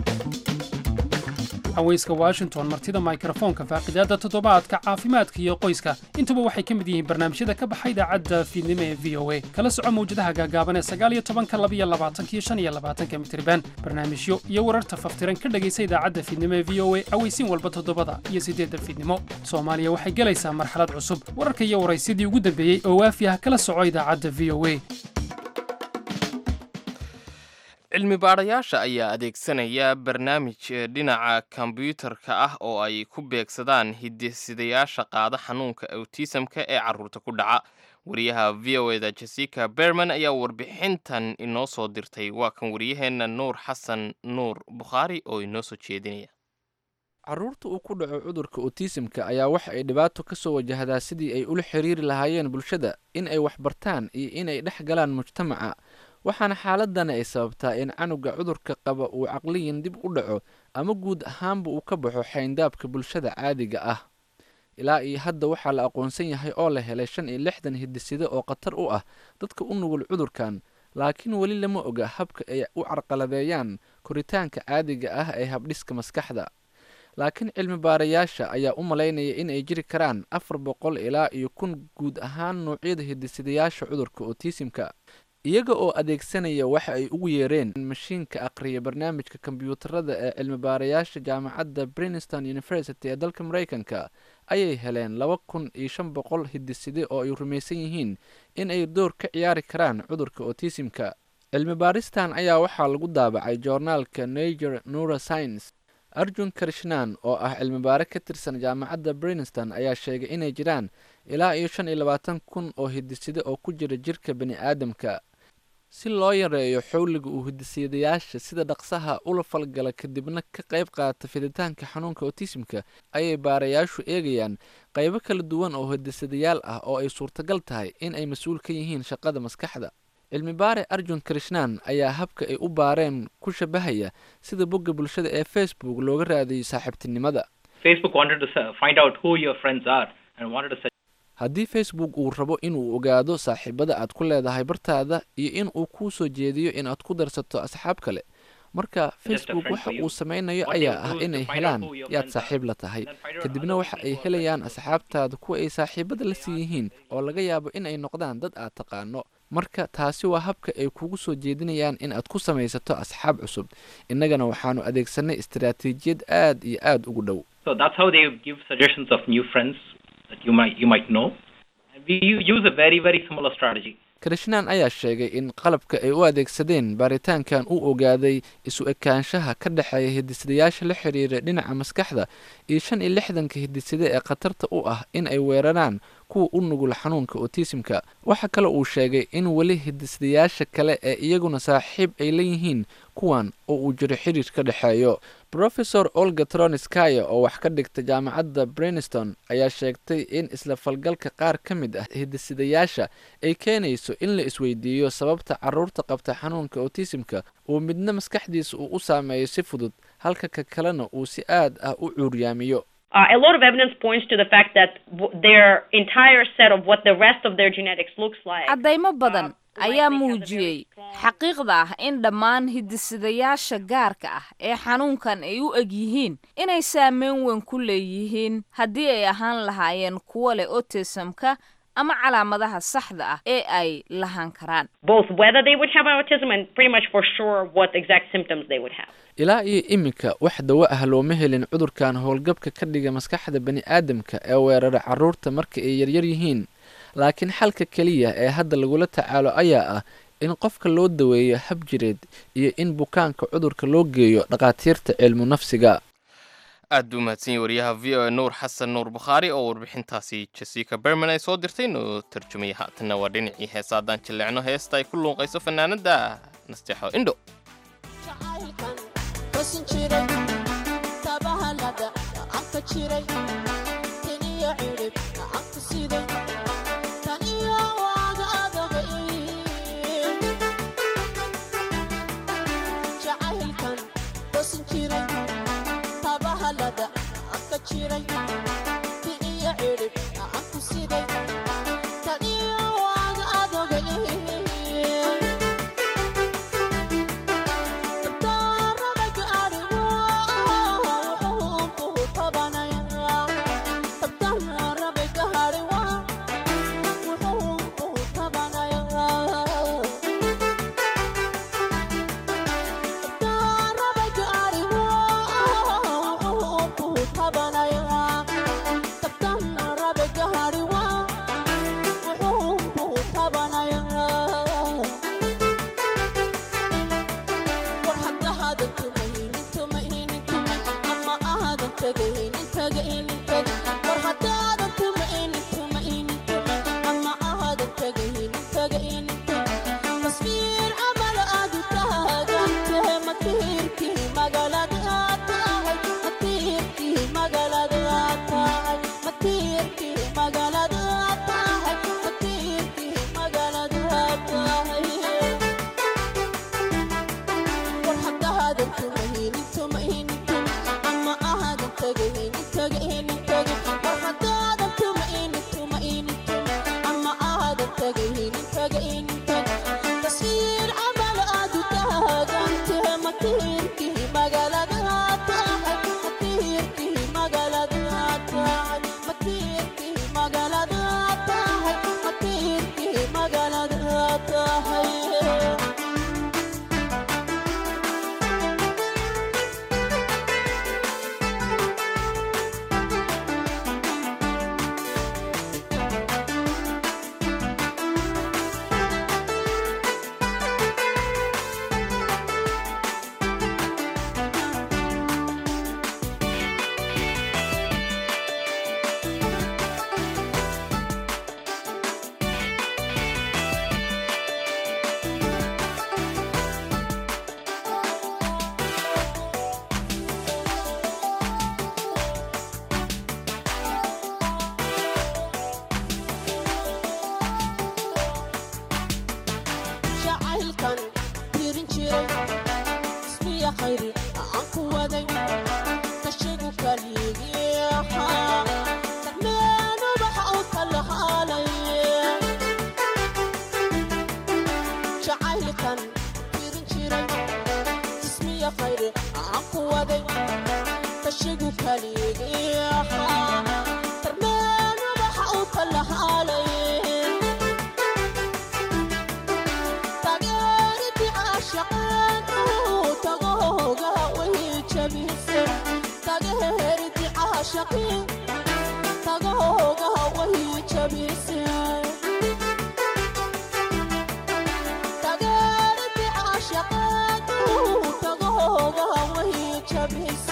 haweyska washington martida mikrofoonka faaqidaadda toddobaadka caafimaadka iyo qoyska intuba waxay ka mid yihiin barnaamijyada ka baxa idaacadda fiidnimo ee v o a kala soco mawjadaha gaagaaban ee sagaaliyo tobanka labiyo labaatanka iyo shan iyo labaatanka mitriban barnaamijyo iyo wararta faftiran ka dhegaysa idaacadda fiidnimo ee v o a aweysiin walba toddobada iyo siddeedda fiidnimo soomaaliya waxay gelaysaa marxalad cusub wararka iyo waraysyadii ugu dambeeyey oo waafi ah kala soco idaacadda v o a
cilmi baadhayaasha ayaa adeegsanaya barnaamij dhinaca kombyuutarka ah oo ay ku beegsadaan hidisidayaasha qaada xanuunka awtisamka ee carruurta ku dhaca wariyaha v o eda jessica berman ayaa warbixintan inoo soo dirtay waa kan wariyaheenna nuur xasan nuur bukhaari oo inoo soo jeedinaya
carruurta uu ku dhaco cudurka otisimka ayaa waxa ay dhibaato ka soo wajahdaa sidii ay ula xiriiri lahaayeen bulshada in ay waxbartaan iyo inay dhex galaan mujtamaca waxaana xaaladani ay sababtaa in canuga cudurka qaba uu caqliyan dib u dhaco ama guud ahaanba uu ka baxo xayndaabka bulshada caadiga ah ilaa iyo hadda waxaa la aqoonsan yahay oo la helay shan iyo lixdan hidiside oo khatar u ah dadka u nugul cudurkan laakiin weli lama oga habka ay u carqaladeeyaan koritaanka caadiga ah ee habdhiska maskaxda laakiin cilmi baarayaasha ayaa u malaynaya in ay jiri karaan afar boqol ilaa iyo kun guud ahaan nuucyada hidisidayaasha cudurka otisimka iyaga oo adeegsanaya waxa ay ugu yeereen mashiinka aqriya barnaamijka kombyuutarada ee cilmi baarayaasha jaamacadda brinston university ee dalka maraykanka ayay heleen laba kun iyo shan boqol hidiside oo ay rumaysan yihiin in ay door ka ciyaari karaan cudurka otisimka cilmi baaristan ayaa waxaa lagu daabacay joornaalka nager neuroscience arjun krishnan oo ah cilmi baare ka tirsan jaamacadda brinston ayaa sheegay inay jiraan ilaa iyo shan iyo labaatan kun oo hidiside oo ku jira jirka bani aadamka si loo yareeyo xowliga uu hidisiyadayaasha sida dhaqsaha ula falgala kadibna ka qayb qaata fiditaanka xanuunka otisimka ayay baarayaashu eegayaan qaybo kala duwan oo hidisadayaal ah oo ay suurtagal tahay in ay mas-uul ka yihiin shaqada maskaxda cilmi baare arjun krishnan ayaa habka ay u baareen ku shabahaya sida bogga bulshada ee facebook looga raadiyo saaxiibtinimada haddii facebook uu rabo inuu ogaado saaxiibada aad ku leedahay bartaada iyo in uu kuu soo jeediyo in aad ku darsato asxaab kale marka facebook waxa uu samaynayo ayaa ah inay helaan yaad saaxiib la tahay kadibna waxa ay helayaan asxaabtaada kuwa ay saaxiibada la sii yihiin oo laga yaabo in ay noqdaan dad aad taqaano marka taasi waa habka ay kugu soo jeedinayaan in aad ku samaysato asxaab cusub innagana waxaanu adeegsanay istaraatiijiyad aad iyo aad ugu dhow krishnan ayaa sheegay in qalabka ay u adeegsadeen baaritaankan uu ogaaday isu ekaanshaha ka dhexeeya hidisadayaasha la xiriira dhinaca maskaxda iyo shan iyo lixdanka hidisade ee khatarta u ah in ay weeraraan kuwa u nugul xanuunka otisimka waxa kale uu sheegay in weli hidisdayaasha kale ee iyaguna saaxiib ay leeyihiin kuwan oo uu jiro xiriir ka dhexeeyo rofesor olga troniskaya oo wax ka dhigta jaamacadda brinston ayaa sheegtay in isla falgalka qaar ka mid ah hidisidayaasha ay keenayso in la isweydiiyo sababta caruurta qabta xanuunka otisimka uu midna maskaxdiisa uu u saameeyo si fudud halka ka kalena uu si aad ah u cuuryaamiyo
Uh, a lot of evidence points to the fact that w- their entire set of what the rest of their genetics looks like.
caddaymo badan ayaa muujiyey xaqiiqda ah in dhammaan hidisidayaasha gaarka ah ee xanuunkan ay u eg yihiin inay saameyn weyn ku leeyihiin haddii ay ahaan lahaayeen kuwo leh otisamka ama calaamadaha saxda ah ee ay lahaan karaan
Both whether they would have autism and pretty much for sure what exact symptoms they would have.
ilaa iyo iminka wax dawo ah looma helin cudurkan howlgabka ka dhiga maskaxda bani aadamka ee weerara carruurta marka ay yaryar yihiin laakiin xalka keliya ee hadda lagula tacaalo ayaa ah in qofka loo daweeyo hab jireed iyo in bukaanka cudurka loo geeyo dhakhaatiirta cilmu nafsiga
aad buu mahadsan yahay wariyaha v o a nuur xasan nuur bukhaari oo warbixintaasi jessica berman ay soo dirtay noo tarjumaya haatanna waa dhinacii heesa haddaan jilleecno heesta ay ku luuqayso fanaanada nasteexo indho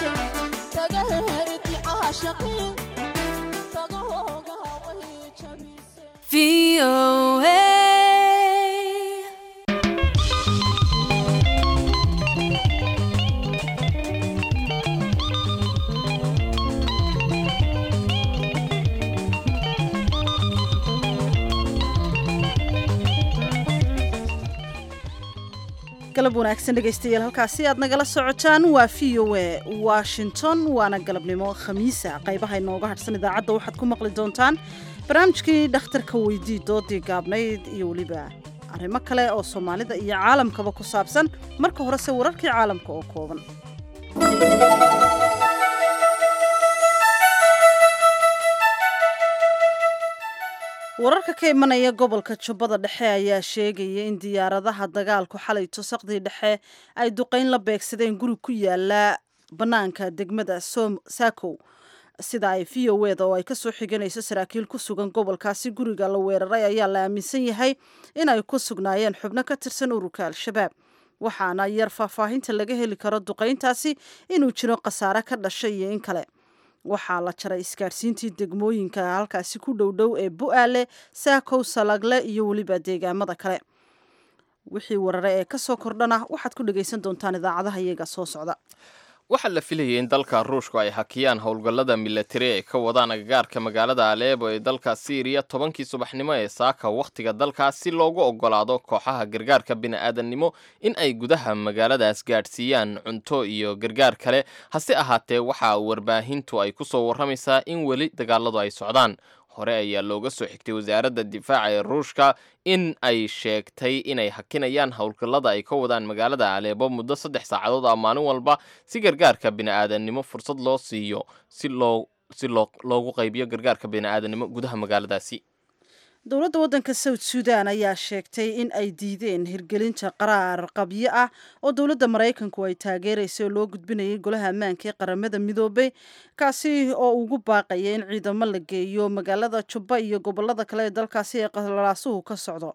Shaqeen, tagahoogaha wahii jabisay
galab wanaagsan dhegaystayaal halkaasi aad nagala socotaan waa v o a washington waana galabnimo khamiisa qaybaha inooga hadhsan idaacadda waxaad ku maqli doontaan barnaamijkii dhakhtarka weydii doodii gaabnayd iyo weliba arrimo kale oo soomaalida iyo caalamkaba ku saabsan marka horese wararkii caalamka oo kooban wararka ka imanaya gobolka jubbada dhexe ayaa sheegaya in diyaaradaha dagaalku xalay tusaqdii dhexe ay duqayn la beegsadeen guri ku yaala bannaanka degmada sakow sida ay v o eda oo ay kasoo xiganayso saraakiil ku sugan gobolkaasi guriga la weeraray ayaa la aaminsan yahay inay ku sugnaayeen xubno ka tirsan ururka al-shabaab waxaana yar faahfaahinta laga heli karo duqayntaasi inuu jiro khasaare ka dhashay iyo in kale waxaa la jaray isgaadhsiintii degmooyinka halkaasi ku dhowdhow ee bu-aale saakow salagle iyo weliba deegaamada kale wixii warare ee kasoo kordhana waxaad ku dhagaysan doontaan idaacadaha iyaga soo socda
waxaa la filayay in dalka ruushku ay hakiyaan howlgallada milatari ay ka wadaan agagaarka magaalada aleebo ee dalka siiriya tobankii subaxnimo ee saaka wakhtiga dalkaas si loogu ogolaado kooxaha gargaarka bini'aadannimo in ay gudaha magaaladaas gaadhsiiyaan cunto iyo gargaar kale hase ahaatee waxaa warbaahintu ay ku soo warramaysaa in weli dagaaladu ay socdaan hore ayaa looga soo xigtay wasaaradda difaaca ee ruushka in ay sheegtay inay hakinayaan howlgallada ay ka wadaan magaalada aleebo muddo saddex saacadood ah maalin walba si gargaarka bini'aadannimo fursad loo siiyo si loo si loo loogu qaybiyo gargaarka bini'aadannimo gudaha magaaladaasi
dowladda waddanka south sudan ayaa sheegtay in ay diideen hirgelinta qaraar qabyo ah oo dowladda maraykanku ay taageeraysa oo loo gudbinayay golaha ammaanka ee qaramada midoobay kaasi oo ugu baaqaya in ciidamo la geeyo magaalada jubba iyo gobolada kale ee dalkaasi ee qalaasuhu ka socdo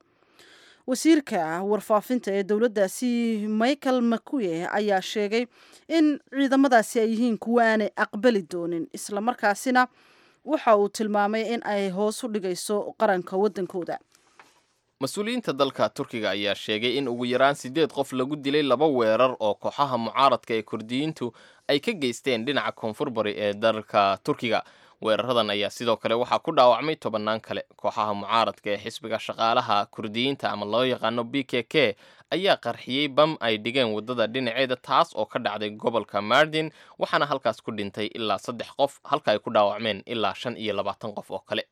wasiirka warfaafinta ee dowladdaasi michael makuye ayaa sheegay in ciidamadaasi ay yihiin kuwa aanay aqbali doonin islamarkaasina waxa uu tilmaamay in ay hoos u dhigayso qaranka waddankooda
mas-uuliyiinta dalka turkiga ayaa sheegay in ugu yaraan siddeed qof lagu dilay laba weerar oo kooxaha mucaaradka ee kurdiyiintu ay ka geysteen dhinaca koonfur bari ee dalka turkiga weeraradan ayaa sidoo kale waxaa ku dhaawacmay tobannaan kale kooxaha mucaaradka ee xisbiga shaqaalaha kurdiyiinta ama loo yaqaano b k k ayaa qarxiyey bam ay dhigeen waddada dhinaceeda taas oo ka dhacday gobolka mardin waxaana halkaas ku dhintay ilaa saddex qof halka ay ku dhaawacmeen ilaa shan iyo labaatan qof oo kale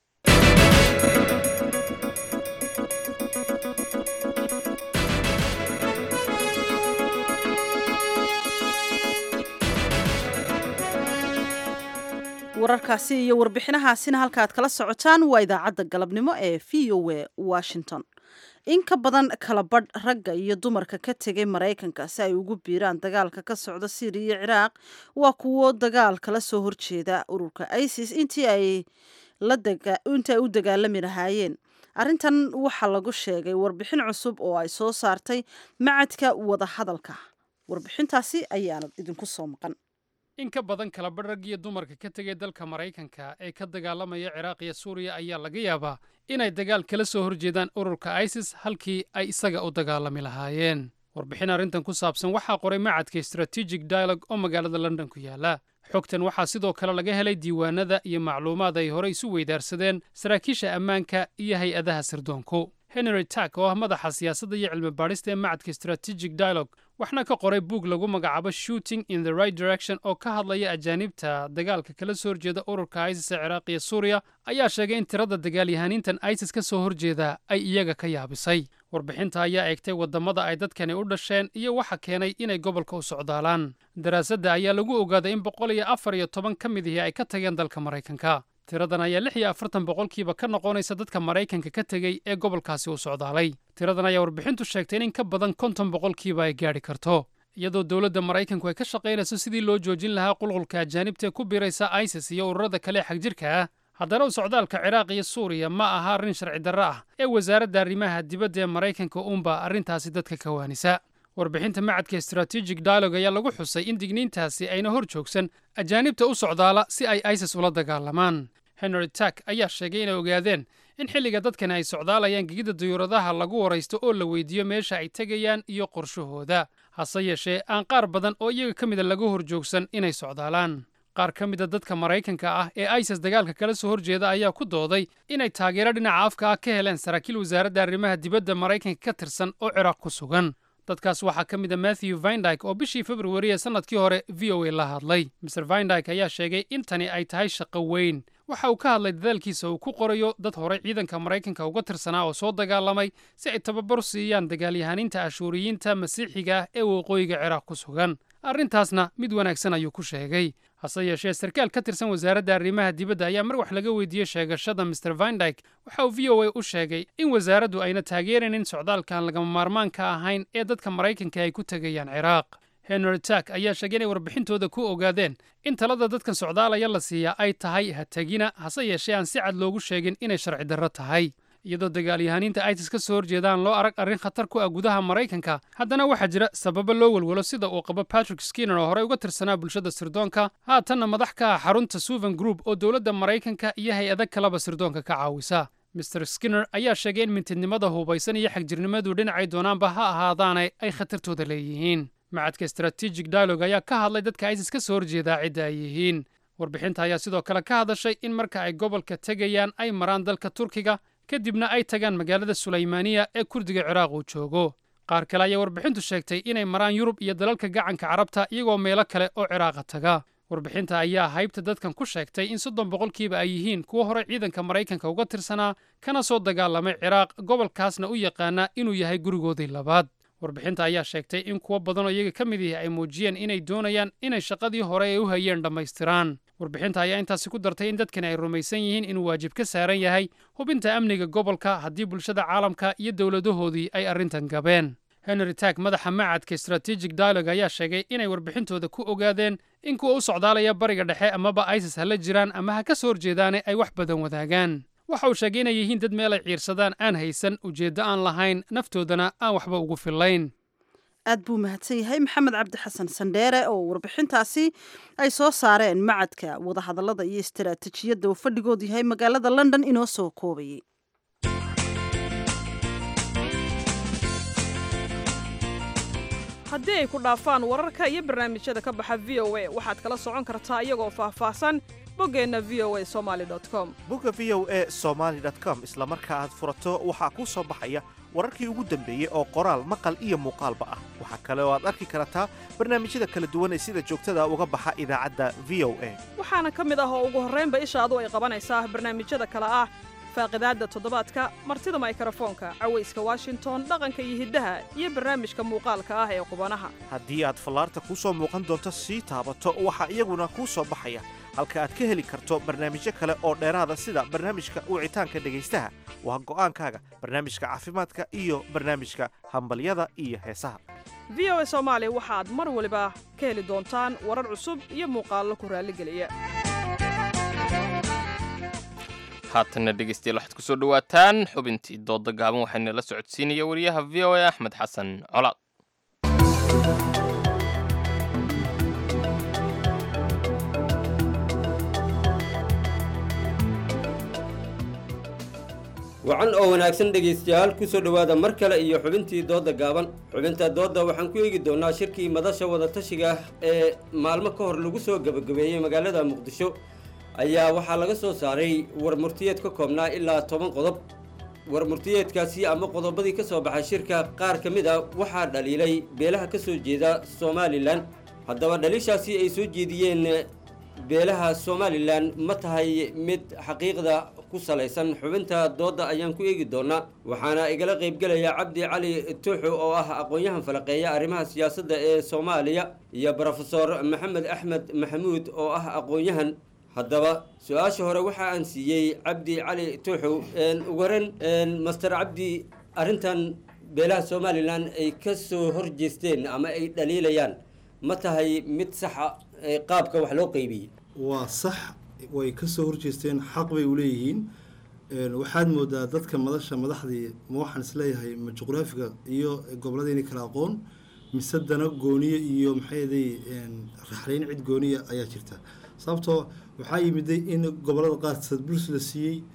wararkaasi iyo warbixinahaasina halkaaad kala socotaan waa idaacadda galabnimo ee v o a washington in ka badan kala badh ragga iyo dumarka ka tegay maraykanka si ay ugu biiraan dagaalka ka socda syriya iyo ciraaq waa kuwo dagaal kala soo horjeeda ururka isis intii ay intii ay u dagaalami lahaayeen arrintan waxaa lagu sheegay warbixin cusub oo ay soo saartay macadka wadahadalka warbixintaasi ayaana idinku soo maqan
in ka badan kala badh rag iyo dumarka ka tegay dalka maraykanka ee ka dagaalamaya ciraaq iyo suuriya ayaa laga yaabaa inay dagaal kala soo horjeedaan ururka isis halkii ay isaga u dagaalami lahaayeen warbixin arrintan ku saabsan waxaa qoray macadka strategic dialogue oo magaalada london ku yaala xogtan waxaa sidoo kale laga helay diiwaanada iyo macluumaad ay horey isu weydaarsadeen saraakiisha ammaanka iyo hay-adaha sirdoonku henry tack oo ah madaxa siyaasadda iyo cilmi baadhista ee macadka strategic dialogue waxna ka qoray buug lagu magacaabo shooting in the right direction oo ka hadlaya ajaanibta dagaalka kala soo horjeeda ururka isis ee ciraaq iyo suuriya ayaa sheegay in tirada dagaalyahaniintan isis ka soo horjeeda ay iyaga ka yaabisay warbixinta ayaa eegtay waddamada ay dadkani u dhasheen iyo waxa keenay inay gobolka u socdaalaan daraasadda ayaa lagu ogaaday in boqol iyo afar iyo toban ka mid ihi ay ka tageen dalka maraykanka tiradan ayaa lix iyo afartan boqolkiiba ka noqonaysa dadka maraykanka ka tegey ee gobolkaasi u socdaalay tiradan ayaa warbixintu sheegtay in in ka badan konton boqolkiiba ay gaadhi karto iyadoo dowladda maraykanku ay ka shaqaynayso sidii loo joojin lahaa qulqulka ajaanibta ee ku biiraysa isis iyo ururada kale ee xagjirka ah haddana u socdaalka ciraaq iyo suuriya ma aha arrin sharci darro ah ee wasaaradda arrimaha dibadda ee maraykanka uunba arrintaasi dadka ka waanisa warbixinta macadka strategic dialogue ayaa lagu xusay in digniintaasi ayna hor joogsan ajaanibta u socdaala si ay isis ula dagaalamaan henry tack ayaa sheegay inay ogaadeen in xilliga dadkani ay socdaalayaan gegida dayuuradaha lagu waraysto oo la weydiiyo meesha ay tegayaan iyo qorshahooda hase yeeshee aan qaar badan oo iyaga ka mida laga hor joogsan inay socdaalaan qaar ka mida dadka maraykanka ah ee isis dagaalka kala soo horjeeda ayaa ku dooday inay taageero dhinaca afka ah ka heleen saraakiil wasaaradda arrimaha dibadda maraykanka ka tirsan oo ciraaq ku sugan dadkaas waxaa ka mid a matthew vindyke oo bishii februari ee sannadkii hore v o a la hadlay mr vindyke ayaa sheegay in tani ay tahay shaqo weyn waxa uu ka hadlay dadaalkiisa uu ku qorayo dad horey ciidanka maraykanka uga tirsanaa oo soo dagaalamay si ay tababar siiyaan dagaalyahaniinta ashuuriyiinta masiixiga ah ee waqooyiga ciraaq ku sugan arrintaasna mid wanaagsan ayuu ku sheegay hase yeeshee sarkaal ka tirsan wasaaradda arrimaha dibadda ayaa mar wax laga weydiiyey sheegashada mr vindyke waxa uu v o a u sheegay in wasaaraddu ayna taageeraynin socdaalkan lagama maarmaanka ahayn ee dadka maraykanka ay ku tegayaan ciraaq henry tack ayaa sheegay inay warbixintooda ku ogaadeen in talada dadkan socdaalaya la siiyaa ay tahay ha tegina hase yeeshee aan si cad loogu sheegin inay sharci darro tahay iyadoo dagaalyahaniinta isis ka soo horjeedaan loo arag arrin khatar ku ah gudaha maraykanka haddana waxaa jira sababo loo welwelo sida uu qabo patrick skinner oo horey uga tirsanaa bulshada sirdoonka haatanna madax ka ah xarunta suvan group oo dowladda maraykanka iyo hay-ada kaleba sirdoonka ka caawisa mr skinner ayaa sheegay in mintidnimada hubaysan iyo xagjirnimadu dhinacay doonaanba ha ahaadaane ay khatartooda leeyihiin macadka strategic dialogue ayaa ka hadlay dadka isis ka soo horjeedaa cidda ay yihiin warbixinta ayaa sidoo kale ka hadashay in marka ay gobolka tegayaan ay maraan dalka turkiga kadibna ay tagaan magaalada sulaymaaniya ee kurdiga ciraaq uu joogo qaar kale ayaa warbixintu sheegtay inay maraan yurub iyo dalalka gacanka carabta iyagoo meelo kale oo ciraaqa taga warbixinta ayaa haybta dadkan ku sheegtay in soddon boqolkiiba ay yihiin kuwo hore ciidanka maraykanka uga tirsanaa kana soo dagaalamay ciraaq gobolkaasna u yaqaana inuu yahay gurigoodii labaad warbixinta ayaa sheegtay in kuwo badan oo iyaga ka mid yihi ay muujiyeen inay doonayaan inay shaqadii hore ay u hayeen dhammaystiraan warbixinta ayaa intaasi ku dartay in dadkani ay rumaysan yihiin inuu waajib ka saaran yahay hubinta amniga gobolka haddii bulshada caalamka iyo dowladahoodii ay arrintan gabeen henry tack madaxa macadka strategic dialogue ayaa sheegay inay warbixintooda ku ogaadeen in kuwa u socdaalaya bariga dhexe amaba isis ha la jiraan ama ha ka soo horjeedaane ay wax badan wadaagaan waxa uu sheegay inay yihiin dad meel ay ciirsadaan aan haysan ujeeddo aan lahayn naftoodana aan waxba ugu fillayn
aad buu mahadsan yahay maxamed cabdi xasan sandheere oo warbixintaasi ay soo saareen macadka wadahadallada iyo istaraatijiyadda uu fadhigoodu yahay magaalada london inoo soo koobayay
haddii ay ku dhaafaan wararka iyo barnaamijyada ka baxa v o a waxaad kala socon kartaa iyagoo faahfaahsan boggeenna v o a somaali com
bogga v o a somaali com isla marka aad furato waxaa kuu soo baxaya wararkii ugu dambeeyey oo qoraal maqal iyo muuqaalba ah waxaa kale oo aad arki kartaa barnaamijyada kala duwan ee sida joogtada uga baxa idaacadda v o a
waxaana ka mid ah oo ugu horraynba ishaadu ay qabanaysaa barnaamijyada kale ah faaqidaadda toddobaadka martida maykarafoonka cawayska washington dhaqanka iyo hiddaha iyo barnaamijka muuqaalka ah ee qubanaha
haddii aad fallaarta kuu soo muuqan doonto sii taabato waxaa iyaguna kuu soo baxaya halka aad ka heli karto barnaamijyo kale oo dheeraada sida barnaamijka wicitaanka dhegaystaha waa go'aankaaga barnaamijka caafimaadka iyo barnaamijka hambalyada iyo heesaha
v o a soomaali waxaad mar waliba ka heli doontaan warar cusub iyo muuqaallo ku raalligeliya
haatanna dhegeystayaal waxaad kusoo dhowaataan xubintii dooda gaaban waxaana la socodsiinaya wariyaha v o a axmed xasan colaad
wacan oo wanaagsan dhegaystayaal kusoo dhowaada mar kale iyo xubintii doodda gaaban xubinta doodda waxaan ku eegi doonaa shirkii madasha wadatashiga ee maalmo ka hor lagu soo gebagabeeyey magaalada muqdisho ayaa waxaa laga soo saaray war murtiyeed ka koobnaa ilaa toban qodob war murtiyeedkaasi ama qodobadii ka soo baxay shirka qaar ka mid a waxaa dhaliilay beelaha ka soo jeeda somalilan haddaba dhaliishaasi ay soo jeediyeen beelaha somalilan ma tahay mid xaqiiqda ku salaysan xubinta doodda ayaan ku eegi doonaa waxaana igala qaybgelaya cabdi cali tuuxu oo ah aqoon-yahan falaqeeya arrimaha siyaasadda ee soomaaliya iyo brofesor maxamed axmed maxamuud oo ah aqoon-yahan haddaba su-aasha hore waxa aan siiyey cabdi cali tuuxow ugu horen master cabdi arrintan beelaha somalilan ay ka soo horjeesteen ama ay dhaliilayaan ma tahay mid saxa qaabka wax loo qeybiyey
waa sax way ka soo horjeesteen xaq bay u leeyihiin waxaad moodaa dadka madasha madaxdii ma waxaan isleeyahay ma juqraafiga iyo gobolladayna kala aqoon mise dana gooniye iyo maxayday raxlayn cid gooniya ayaa jirta sababtoo waxaa yimiday in gobollada qaar sadbuls la siiyey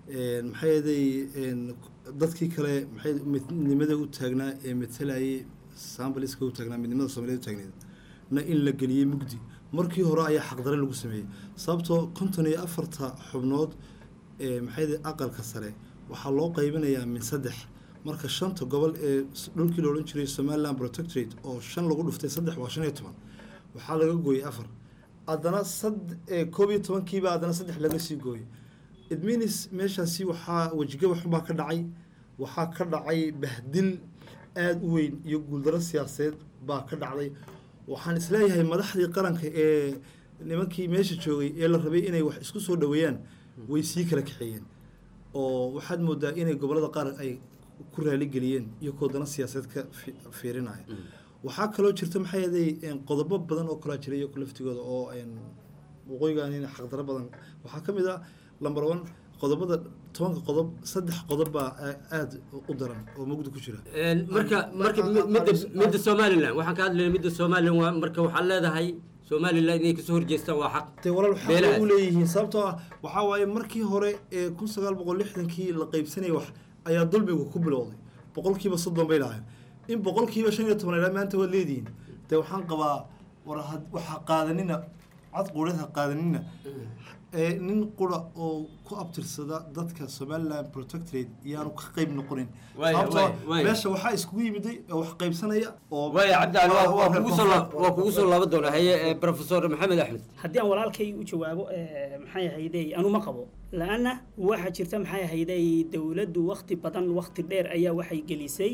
maxay ahaday dadkii kale maxay midnimada u taagnaa ee matalayay sambaliska u taagnaa midnimada soomaaliyeed u taagneed na in la geliyey mugdi markii hore ayaa xaqdare lagu sameeyey sababtoo konton iyo afarta xubnood ee maxay ahaday aqalka sare waxaa loo qaybinayaa min saddex marka shanta gobol ee dhulkii la odhan jiray somaliland protectorate oo shan lagu dhuftay saddex waa shan iyo toban waxaa laga gooyey afar haddana sad koob iyo tobankiiba haddana saddex laga sii gooyey idminis meeshaasi waxaa wejiga waxbaa ka dhacay waxaa ka dhacay bahdil aada u weyn iyo guuldaro siyaasadeed baa ka dhacday waxaan isleeyahay madaxdii qaranka ee nimankii meesha joogay ee la rabay inay wax isku soo dhaweeyaan way sii kala kaxeeyeen oo waxaad moodaa inay gobolada qaar ay ku raaligeliyeen iyo koodana siyaasadeed ka fiirinaya waxaa kaloo jirta maxay ahaday qodobo badan oo kalaa jiray iyo laftigooda oo waqooyigan in xaqdaro badan waxaa ka mid ah number one qodobada tobanka qodob saddex qodob baa aada u daran oo mugdi ku jira
marka marka midda midda somaliland waxaan ka hadlayna midda somaliland waa marka waxaad leedahay somaliland inay kasoo horjeestaan waa xaq
te walaal waxaa u leeyihiin sababtoo ah waxaa waaye markii hore ee kun sagaal boqol lixdankii la qaybsanayay wax ayaa dulmigu ku bilowday boqolkiiba soddon bay lahayn in boqolkiiba shan iyo toban ilaa maanta waad leedihiin dee waxaan qabaa war waxaa qaadanina cad quudhada qaadanina nin qura oo ku abtirsada dadka somaliland protectorate iyaanu ka qayb noqonin meesha waxaa iskugu yimiday wax qaybsanaya oo
waaya cabdicali waa kugu soo laaban doonaa haye professor maxamed axmed
haddii aan walaalkay u jawaabo maxay ahayday anu ma qabo la-anna waxaa jirta maxay ahayday dowladdu wakti badan wakti dheer ayaa waxay gelisay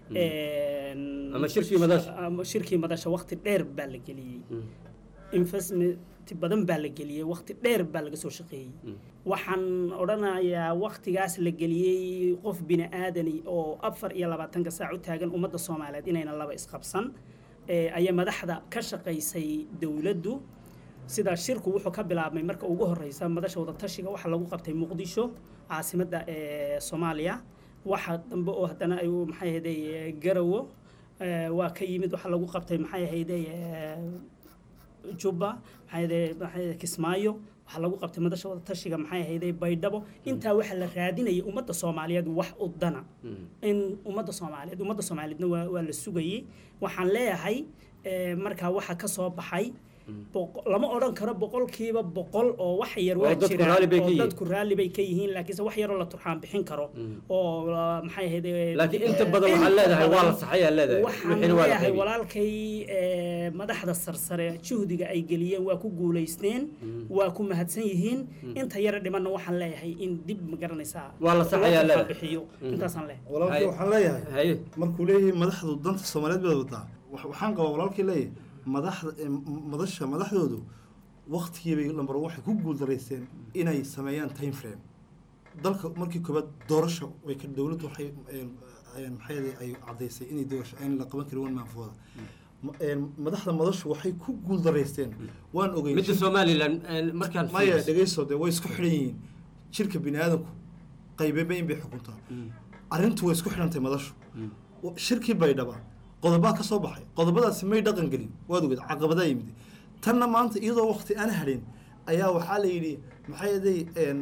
ama shirkii madasha
ama shirkii madasha wakti dheer baa la geliyey investment badan baa la geliyey wakti dheer baa laga soo shaqeeyey waxaan odhanayaa waktigaas la geliyey qof bini aadani oo afar iyo labaatanka saac u taagan ummadda soomaaliyeed inayna laba isqabsan ayaa madaxda ka shaqaysay dowladdu sida shirku wuxuu ka bilaabmay marka ugu horeysa madasha wadatashiga waxaa lagu qabtay muqdisho caasimadda ee soomaaliya waxa dambe oo haddana ay maxay ahayday garawo waa ka yimid waxaa lagu qabtay maxay ahayday jubba maxay kismaayo waxaa lagu qabtay madasha wada tashiga maxay ahayday baydhabo intaa waxaa la raadinayay ummadda soomaaliyeed wax u dana in ummadda soomaaliyeed ummadda soomaaliyeedna waa waa la sugayey waxaan leeyahay markaa waxa ka soo baxay lama odhan karo boqolkiiba boqol oo wax yar waa jiraan oo dadku raalli bay ka yihiin laakiinse wax yaroo la turxaan bixin karo oo maxay ahayd
laakiin inta badan waxaad leedahay waa la saxay aad leedahay
waxaan leeyahay walaalkay madaxda sarsare juhdiga ay geliyeen waa ku guulaysteen waa ku mahadsan yihiin inta yara dhimanna waxaan leeyahay in dib ma garanaysaa
waa la saxay aad leedahay
bixiyo intaasaan leeyahay
walaalkay waxaan leeyahay markuu leeyahay madaxdu danta soomaaliyeed baad wadaa waxaan qabaa walaalkay leeyahay madaxda madasha madaxdoodu waktigiibay lambar waxay ku guuldaraysteen inay sameeyaan time frame dalka markii koobaad doorasho way ka dowladdu waxay maxay ay caddaysay inay doorasho aan la qaban karin wan maanfooda madaxda madashu waxay ku guuldaraysteen waan ogey
midda somaliland markaan
maya dhegeyso dee way isku xidhan yihiin jirka bini aadamku qaybeba in bay xukuntaa arrintu way isku xidhantay madashu shirkii baydhaba qodobaa ka soo baxay qodobadaasi may dhaqan gelin waad ogeed caqabadaa yimid tanna maanta iyadoo wakti aan hadhin ayaa waxaa la yidhi maxay aday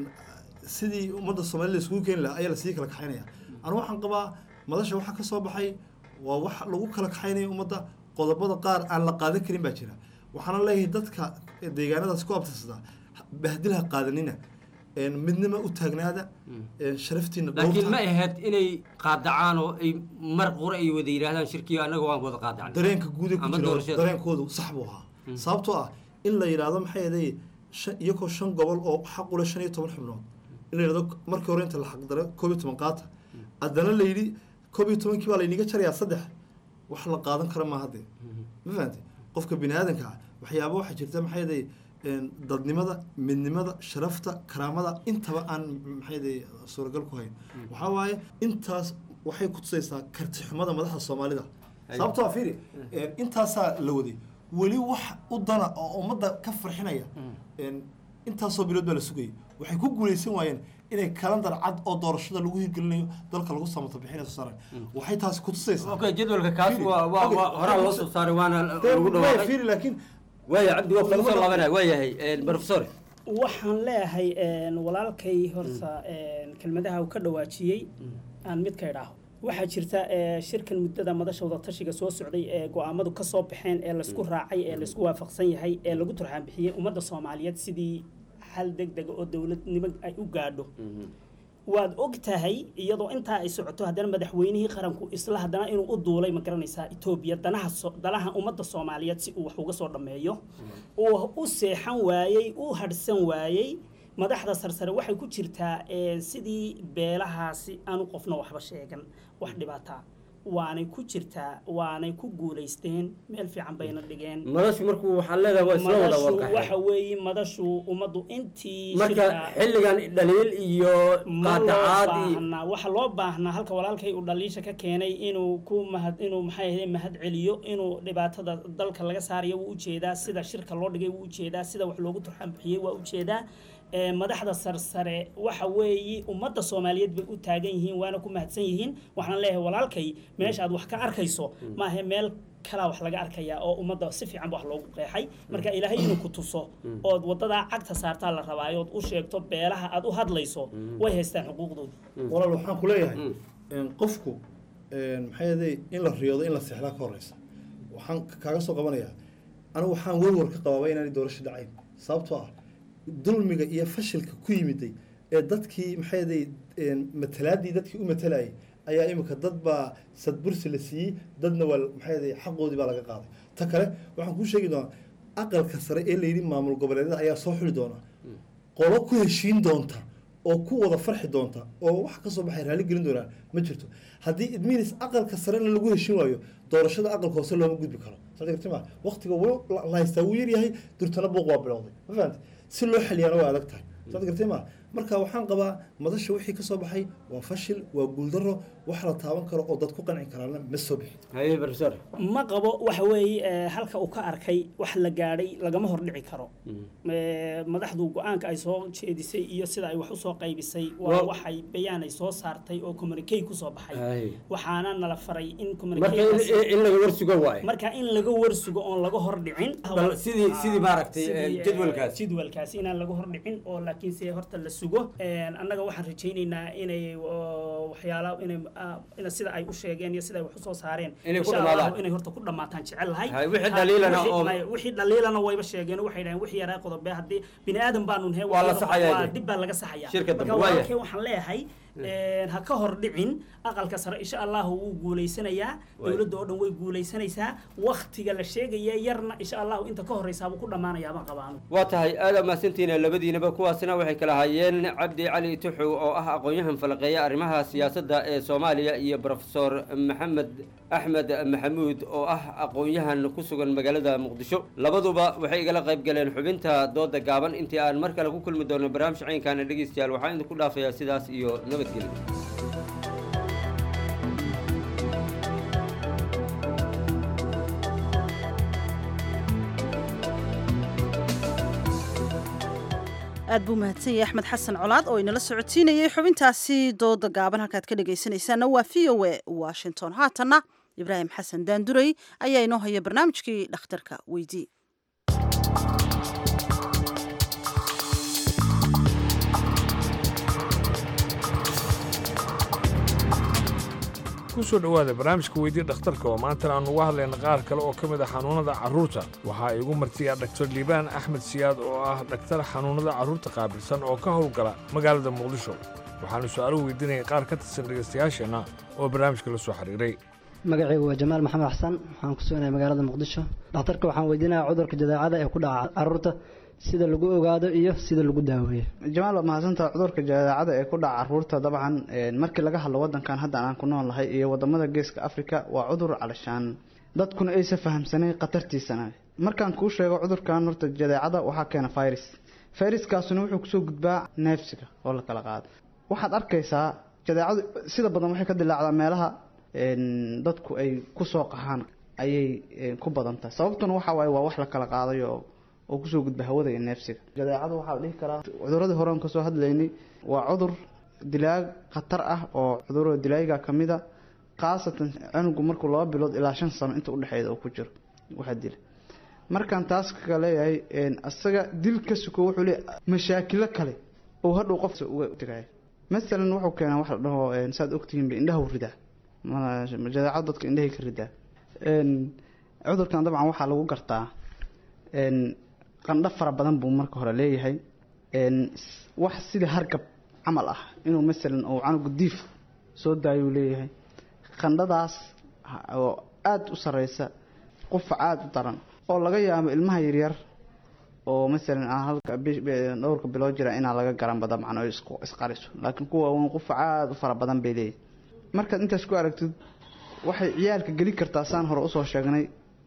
sidii ummadda soomaalida iskugu keeni lahaa ayaa lasii kala kaxaynaya anu waxaan qabaa madasha waxaa ka soo baxay waa wax lagu kala kaxaynaya ummadda qodobada qaar aan la qaadan karin baa jira waxaana leeyahay dadka deegaanadaas ku abtirsada bahdilha qaadanina midnima u taagnaada sharaftiina
laakiin ma ahayd inay qaadacaan oo ay mar qura ay wada yidhaahdaan shirkiyo annaga waan wada qaadacnay
dareenka guud ku jira dareenkoodu sax buu ahaa sababtoo ah in la yidhaahdo maxay ahaday iyagoo shan gobol oo xaq ule shan iyo toban xubnood in la yidhahdo markii hore inta la xaqdaro koob iyo toban qaata haddana la yidhi koob iyo tobankii baa layniga jarayaa saddex wax la qaadan kara maaha dee ma fahamtay qofka bini aadanka ah waxyaaba waxaa jirta maxay ahaday dadnimada midnimada sharafta karaamada intaba aan maxay suuragal ku hayn waxaa waaye intaas waxay ku tusaysaa karti xumada madaxda soomaalida sababtoo ah fiiri intaasaa la waday weli wax u dana oo ummadda ka farxinaya intaasoo bilood baa la sugayay waxay ku guulaysan waayeen inay kalandar cad oo doorashada lagu hirgelinayo dalka lagu samato bixinayo soo saaray waxay taasi ku tusaysaa
okay jadwalka kaas waa waa horaa loo soo saaray waana lagu dhawaaqay
fiiri laakiin
waaya cabdi waa kugu soo laabanaya waayahay professor
waxaan leeyahay een, walaalkay horta een, kelmadaha uu ka dhawaajiyey aan mid ka idhaaho waxaa jirta ee, shirkan muddada madasha wadatashiga soo socday ee go-aamadu ka soo baxeen ee laysku raacay ee laysku waafaqsan yahay ee lagu turxaan bixiyey ummadda soomaaliyeed sidii xal deg dega oo dowladnimo ay u gaadho waad og tahay iyadoo intaa ay socoto haddana madaxweynihii qaranku isla haddana inuu u duulay ma garanaysaa etoobiya danaha so- danaha ummadda soomaaliyeed si uu wax uga soo dhammeeyo uu u seexan waayey u hadhsan waayey madaxda sarsare waxay ku jirtaa ee, sidii beelahaasi aanu qofna waxba sheegan wax dhibaataa waanay ku jirtaa waanay ku guulaysteen meel fiican bayna dhigeen
madashu markuu waxaa leedahay waa isla wada
madashu
warqaxeen
waxa weeye madashu ummaddu intii
marka
shirka-
xilligan dhaliil iyo
ma loo
qaadacaad iyo
baahnaa waxa loo baahnaa halka walaalkay uu dhaliisha ka keenay inuu ku mahad inuu maxay ahayd mahad celiyo inuu dhibaatada dalka laga saarayo wuu ujeedaa sida shirka loo dhigay wuu ujeedaa sida wax loogu turxan bixiyey waa ujeedaa ee, madaxda sarsare waxa weeye ummadda soomaaliyeed bay u taagan yihiin waana ku mahadsan yihiin waxaan leeyahay walaalkay meesha aad wax ka arkayso maahe meel kalaa wax laga arkayaa oo ummadda si fiican ba wax loogu qeexay marka ilaahay inuu ku tuso ood wadadaa cagta saartaa la rabaa ood u sheegto beelaha aad u hadlayso way haystaan xuquuqdooda
walaal waxaan ku leeyahay een, qofku een, maxay ahaday in la riyoodo in la seexdaa ka horeysa waxaan ka- kaaga soo qabanayaa anigu waxaan warwar ka qabaaba inaanay doorasho dhacayn sababtoo ah dulmiga iyo fashilka ku yimiday ee dadkii maxay ahaday een, matalaadii dadkii u matalayay ayaa imika dad baa sadbursi la siiyey dadna waa maxay ahaday xaqoodii baa laga qaaday ta kale waxaan kuu sheegi doonaa aqalka sare ee layidhi maamul goboleedyada ayaa soo xuli doona qolo ku heshiin doonta oo ku wada farxi doonta oo wax ka soo baxay raalli gelin doonaa ma jirto haddii idminis aqalka sarena lagu heshiin waayo doorashada aqalka hoose looma gudbi karo sagartima waqtiga wuu la la haystaa wuu yaryahay durtana buuq waa bilowday ma fahamte si loo xaliyaana waa adag tahay saad gartima marka waxaan qabaa madasha wixii ka soo baxay waa fashil waa guuldaro wax la taaban karo oo dad ku qanci karaana ma soo bixin
haye professor
ma qabo waxa weeye ee, halka uu ka arkay wax la gaadhay lagama hordhici karo Ee, madaxdu go-aanka ay soo jeedisay iyo sida ay wax usoo qaybisay waa
Waa-
waxay bayaan ay soo saartay oo communique kusoo baxay
Hay.
waxaana nala faray in
marka
communiquekaasi-
in- in laga warsugo waaye
marka in laga warsugo oon laga hordhicin
Bal sidii- sidii maaragtay,
Sidii,
eh,
eh,
jadwalkaas.
jadwalkaas inaan laga hordhicin oo laakiin se horta la sugo Een, annaga waxaan rajaynaynaa inay oo, waxyaala inay ah, ina sida ay u sheegeen iyo sida ay wax usoo saareen
Inay ku
insha Allahu
dhamaadaan.
inay horta ku dhamaataan jecel lahay
Hay, wixii
Ha-
dhaliilana
wixii-
oo-
may- wixii dhaliilana wayba sheegeen waxay dhaheen wixii yaraa qodobe haddii bini aadan baanu nahay
Waa la saxayaa
waa
dee.
dib baa laga saxayaa
Shirka dambe,
marka
waaya.
walaalkay waxaan leeyahay een, ha ka hor dhicin aqalka sare insha allahu wuu guulaysanayaa
Waaya.
dowladda oo dhan way guulaysanaysaa waktiga la sheegaya yarna insha allahu inta ka horeysaabuu ku dhammaanayaa baan qabaanu
waa tahay aada mahadsantihiin labadiinaba kuwaasina waxay kala hayeen cabdi cali tuxow oo ah aqoon-yahan falaqeeya arrimaha siyaasadda ee soomaaliya iyo profesor maxamed axmed maxamuud oo ah aqoon-yahan ku sugan magaalada muqdisho labaduba waxay igala qayb galeen xubinta dooda gaaban intii aan mar kale ku kulmi doono barnaamij caynkaana dhegeystayaal waxaan idinku dhaafayaa sidaas iyo nabadgelyo
aad buu mahadsan yahay axmed xasan colaad oo inala socotiinayay xubintaasi dooda gaaban halkaad ka dhegaysanaysaana waa v o a washington haatanna ibraahim xasan daanduray ayaa inoo haya barnaamijkii dhakhtarka weydii
ku soo dhowaada barnaamijka weydii dhakhtarka oo maantana aan uga hadlayna qaar kale oo ka mid ah xanuunnada carruurta waxaa igu martiya dhaktar liibaan axmed siyaad oo ah dhaktar xanuunnada carruurta qaabilsan oo ka howlgala magaalada muqdisho waxaanu su'aaluhu weydiinaya qaar ka tirsan dhegaystayaasheenna oo barnaamijka la soo xiriiray
magacaygu waa jamaal maxamed xasan waxaan ku suganahay magaalada muqdisho dhakhtarka waxaan weydiinayaa cudurka jadeecada ee ku dhaca carruurta sida lagu ogaado iyo sida lagu daaweeyo
jamaal waa mahadsantaha cudurka jadeecada ee ku dhaca caruurta dabcan een, markii laga hadlo wadankan hadda aan ku nool nahay iyo wadamada geeska africa waa cudur calashaan dadkuna aysa fahamsanayn khatartiisana markaan kuu sheego cudurkan horta jadeecada waxaa keena virus viruskaasuna wuxuu kusoo gudbaa neefsiga oo la kala qaado waxaad arkaysaa jadeecadu sida badan waxay ka dilaacdaa meelaha een, dadku ay kusoo qahaan ayay een, ku badan tahay sababtuna waxa waaye waa wax la kala qaadayo oo oo kusoo gudba hawada iyo neefsiga jadeecadu waxaa la dhihi karaa cuduradii hore aan kasoo hadlaynay waa cudur dilaag khatar ah oo cudurada dilaaga ka mid a khaasatan cunugu markuu laba bilood ilaa shan sano inta udhexeeda uu ku jiro waxaa dila markaan taas ka leeyahay asaga dil ka suko wuxuu leeyahay mashaakilo kale oo hadhow qofka uga tegaya masalan wuxuu keenaa wax la dhaho saad ogtihiinba indhaha ridaa jadeecad dadka indhahay ka ridaa cudurkan dabcan waxaa lagu gartaa qandho fara badan buu marka hore leeyahay wax sida hargab camal ah inuu masalan uu canuga diif soo daayuu leeyahay qandhadaas oo aada u sareysa qufac aada u daran oo laga yaabo ilmaha yaryar oo masalan aan halka dhowrka bilood jira inaa laga garanba dabcan oo isqariso laakiin kuwa wn qufac aada u fara badan bay leeyahay markaad intaas ku aragtid waxay ciyaalka geli kartaa saan hore usoo sheegnay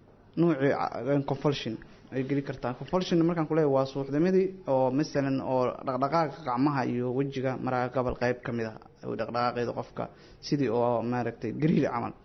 nuucii confolsion ay geli kartaa confolsion markaan kuleeyahy waa suuxdimadii oo masalan oo dhaqdhaqaaqa gacmaha iyo wejiga maraga gobol qeyb ka mid ah dhaqdhaqaaqeeda qofka sidii oo maaragtay gariir camal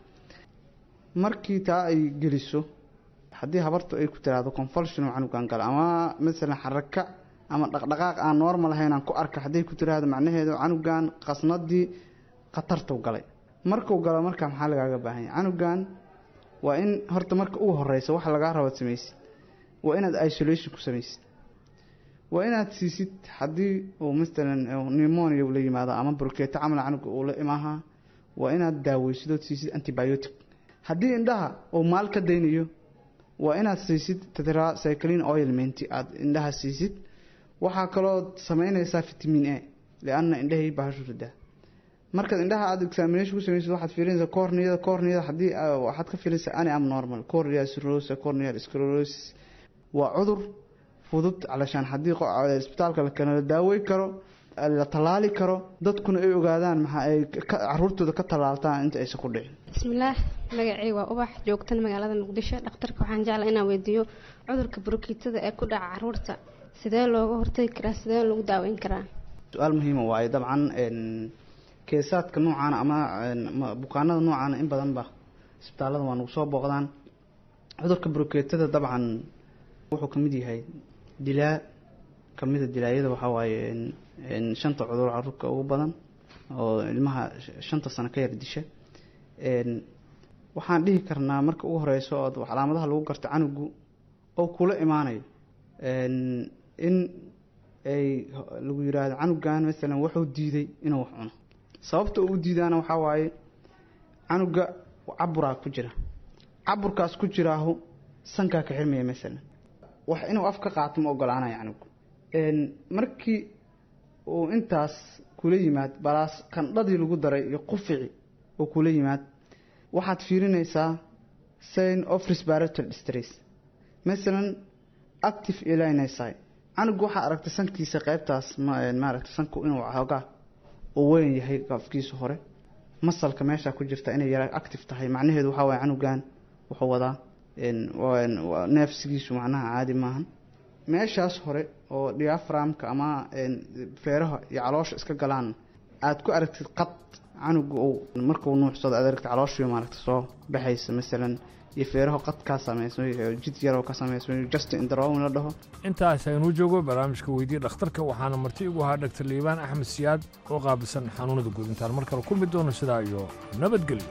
markii taa ay geliso haddii habartu ay ku tiraahdo confolsion oo canugan gala ama masalan xaraka ama dhaqdhaqaaq aan normal ahayn aan ku arka hadday ku tiraahdo macnaheedu canugan qasnadii khatartuu galay markuu galo markaa maxaa lagaaga baahan yahay canugan waa in horta marka ugu horeysa waxa lagaa raba samaysid waa inaad isolation ku samaysid waa inaad siisid haddii uu masalan pneumonia ula yimaado ama burkeeto camal canuga uu la imaaha waa inaad daaweysid ood siisid antibiotic haddii indhaha uu maal ka daynayo waa inaad siisid tetracycline oilment aada indhaha siisid waxaa kaloo sameynaysaa vitamin a lianna indhahay bahashu ridaa markaad indhaha aada examination ku samaysid waxaad fiirinaysaa corneada corneada haddii waxaad ka fiirinaysaa ani am normal corneal cirrhosis corneal sclerosis waa cudur fudud calashaan haddii isbitaalka la keeno la daawey karo la tallaali karo dadkuna ay ogaadaan maxa ay caruurtooda ka tallaaltaan inta aysan ku dhicin
bismillaah magacay waa ubax joogtan magaalada muqdisho dhakhtarka waxaan jeclaa inaan weydiiyo cudurka burukiitada ee ku dhaca caruurta sidee looga hortagi karaa sidee lagu daaweyn karaa
su-aal muhiima waaye dabcan keesaadka noocaana ama bukaanada noocaana in badanba isbitaallada waa nagu soo booqdaan cudurka burukeetada dabcan wuxuu kamid yahay dilaa kamida dilaayada waxaa waaye shanta cudur caruurka ugu badan oo ilmaha shanta sano ka yar disha waxaan dhihi karnaa marka ugu horeyso oo calaamadaha lagu garto canugu oo kula imaanayo in ay lagu yiraahdo canugan masalan wuxuu diiday inuu wax cuno sababta uu diidaana waxaa waaye canuga caburaa ku jira caburkaas ku jiraahu sankaa ka xirmaya masalan wax inuu af ka qaato ma ogolaanayo canugu markii uu intaas kula yimaad balaas qandhadii lagu daray iyo qufici oo kula yimaad waxaad fiirinaysaa sign of respiratory distress masalan active elinsi canugu waxaa aragtay sankiisa qeybtaas maaragtay sanku inuu xoogaa uu weyn yahay afkiisa hore masalka meesha ku jirta inay yara active tahay macnaheedu waxaa waye canugan wuxuu wadaa neefsigiisu macnaha caadi maahan meeshaas hore oo diaframka ama feeraha iyo caloosha iska galaan aada ku aragtid qad canuga uu markuu nuuxsado aad aragtid calooshiyo maaragta soo baxaysa masalan iyo feeraho qad kaa sameysmay jid yaroo ka sameysmay just indrowin la dhaho
intaas aynuu joogo barnaamijka weydii dhakhtarka waxaana marti igu ahaa dhaktar liibaan axmed siyaad oo qaabilsan xanuunada guud intaan mar kale kulmi doono sidaa iyo nabadgelyo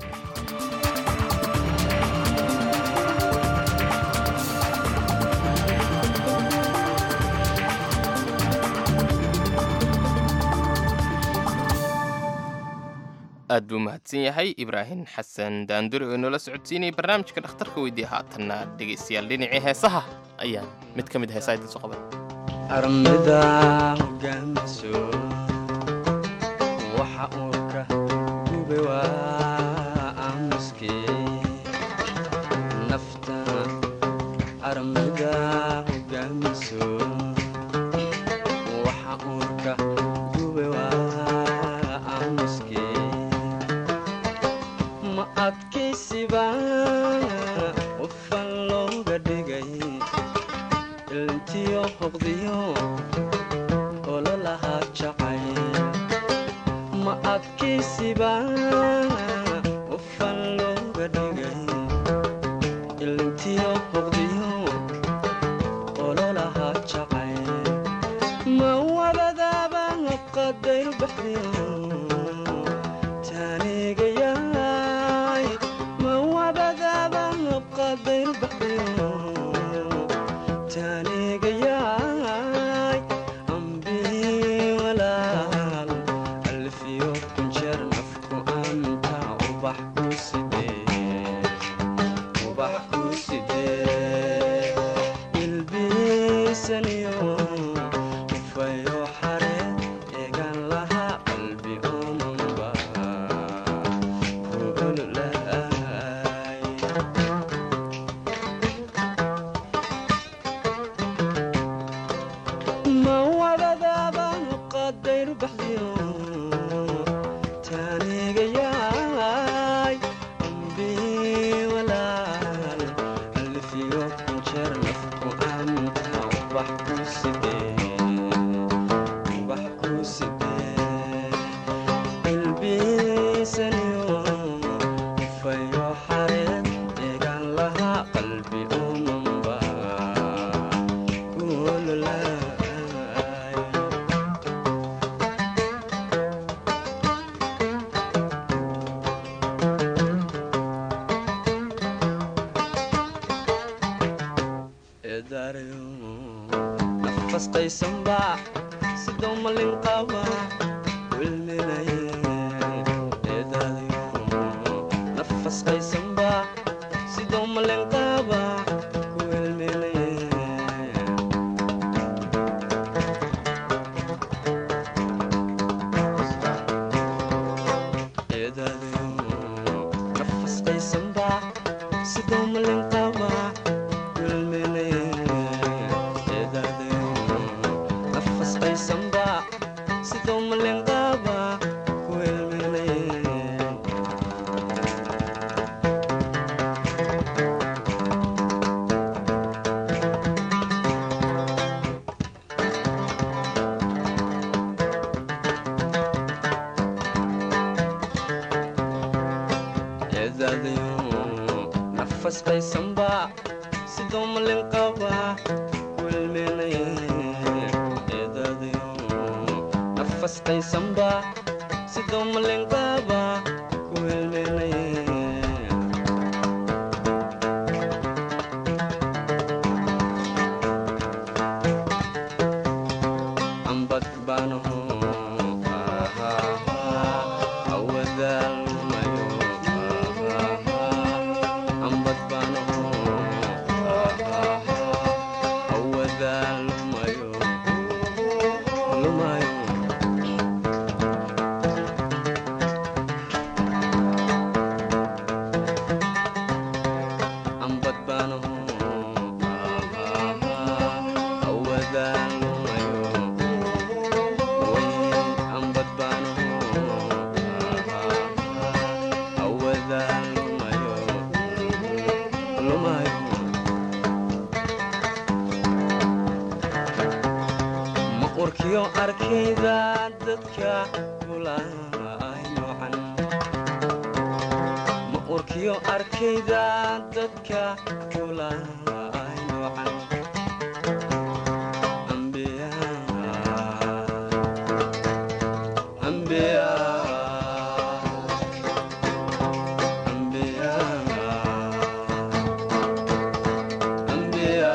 aad buu mahadsan yahay ibraahim xasan daanduri oo inoola socodsiinayay barnaamijka dhakhtarka weydiiya haatanna dhegaystayaal dhinacii heesaha ayaan mid ka mid heesaha idin soo qaban
armida hogaamiso waxa uurka gube waa aamuske nafta armida hogaamiso waxa uurka gube waa aamuske ma adkaysiba qofan looga dhigay ilntiyo hoqdiyo ololahaa jacay ma adkaysiba qofan looga dhigay ilntiyo hoqdiyo ololahaa jacay ma wabadaaba qadayr baxdiyo taanigayaay ma wabad ubax ku sidee ubax ku sidee ilbiisaniyo ufayo xare eegan lahaa qalbi umanba ku ololahay ma wadadaaba qadayru baxdiyo taanigayaay ambi walaal alfiyo kunjeer nafku anta ubax ku sidee ubax ku sidee ilbiisaniyo fayo xareed eegan lahaa qalbi umanba ku ololaay eedaarayo nafas qaysanba sidoo malin qaba wilminaye eedaadayo nafas qaysanba sidoo malin qaba ku wilminaye eedaadayo nafas qaysanba sidoo malin qaba wilminaye eedaadayo nafas qaysanba sidoo malin qaba ku wilminaye eedaadayo nafas qaysanba sidoo malin qaba wilminaye eedaadayo nafas qaysanba sidoo malin qaba ku wilminaye ambad baanaho awadaalmayo ambad baanaho awadaalmayo lumayo ambad baanaho awadaalmayo ambad baanaho awadaalmayo lumayo ma urkiyo arkayda dadka kulaay noocan ma urkiyo arkayda dadka kulaay noocan ambiya ambiya ambiya ambiya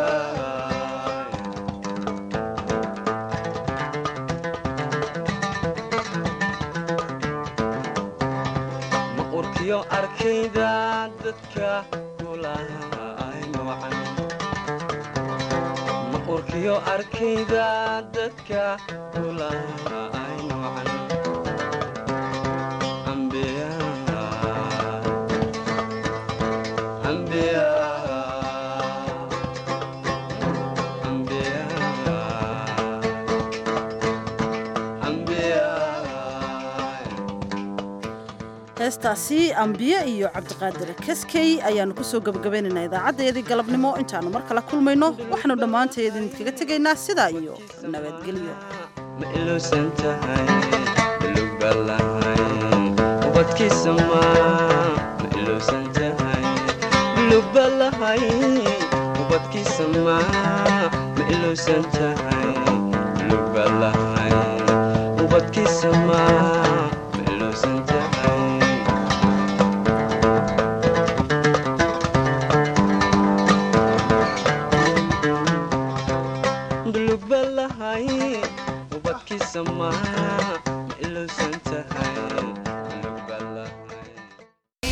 ma urkiyo arkayda dadka kulaay noocan ma urkiyo arkayda dadka kulaay noocan ambiya ambiya ambiya ambiya
heestaasi ambiye iyo cabdiqaadir kaskey ayaannu ku soo gebagabaynaynaa idaacaddayadii galabnimo intaannu mar kale kulmayno waxaannu dhammaanteed idinkaga tegaynaa sidaa iyo nabadgelyo
ma ilowsan tahay luga lahay ubadkiisa ma ma ilowsan tahay lugba lahay ubadkiisa ma ma ilowsan tahay lugba lahay ubadkiisa ma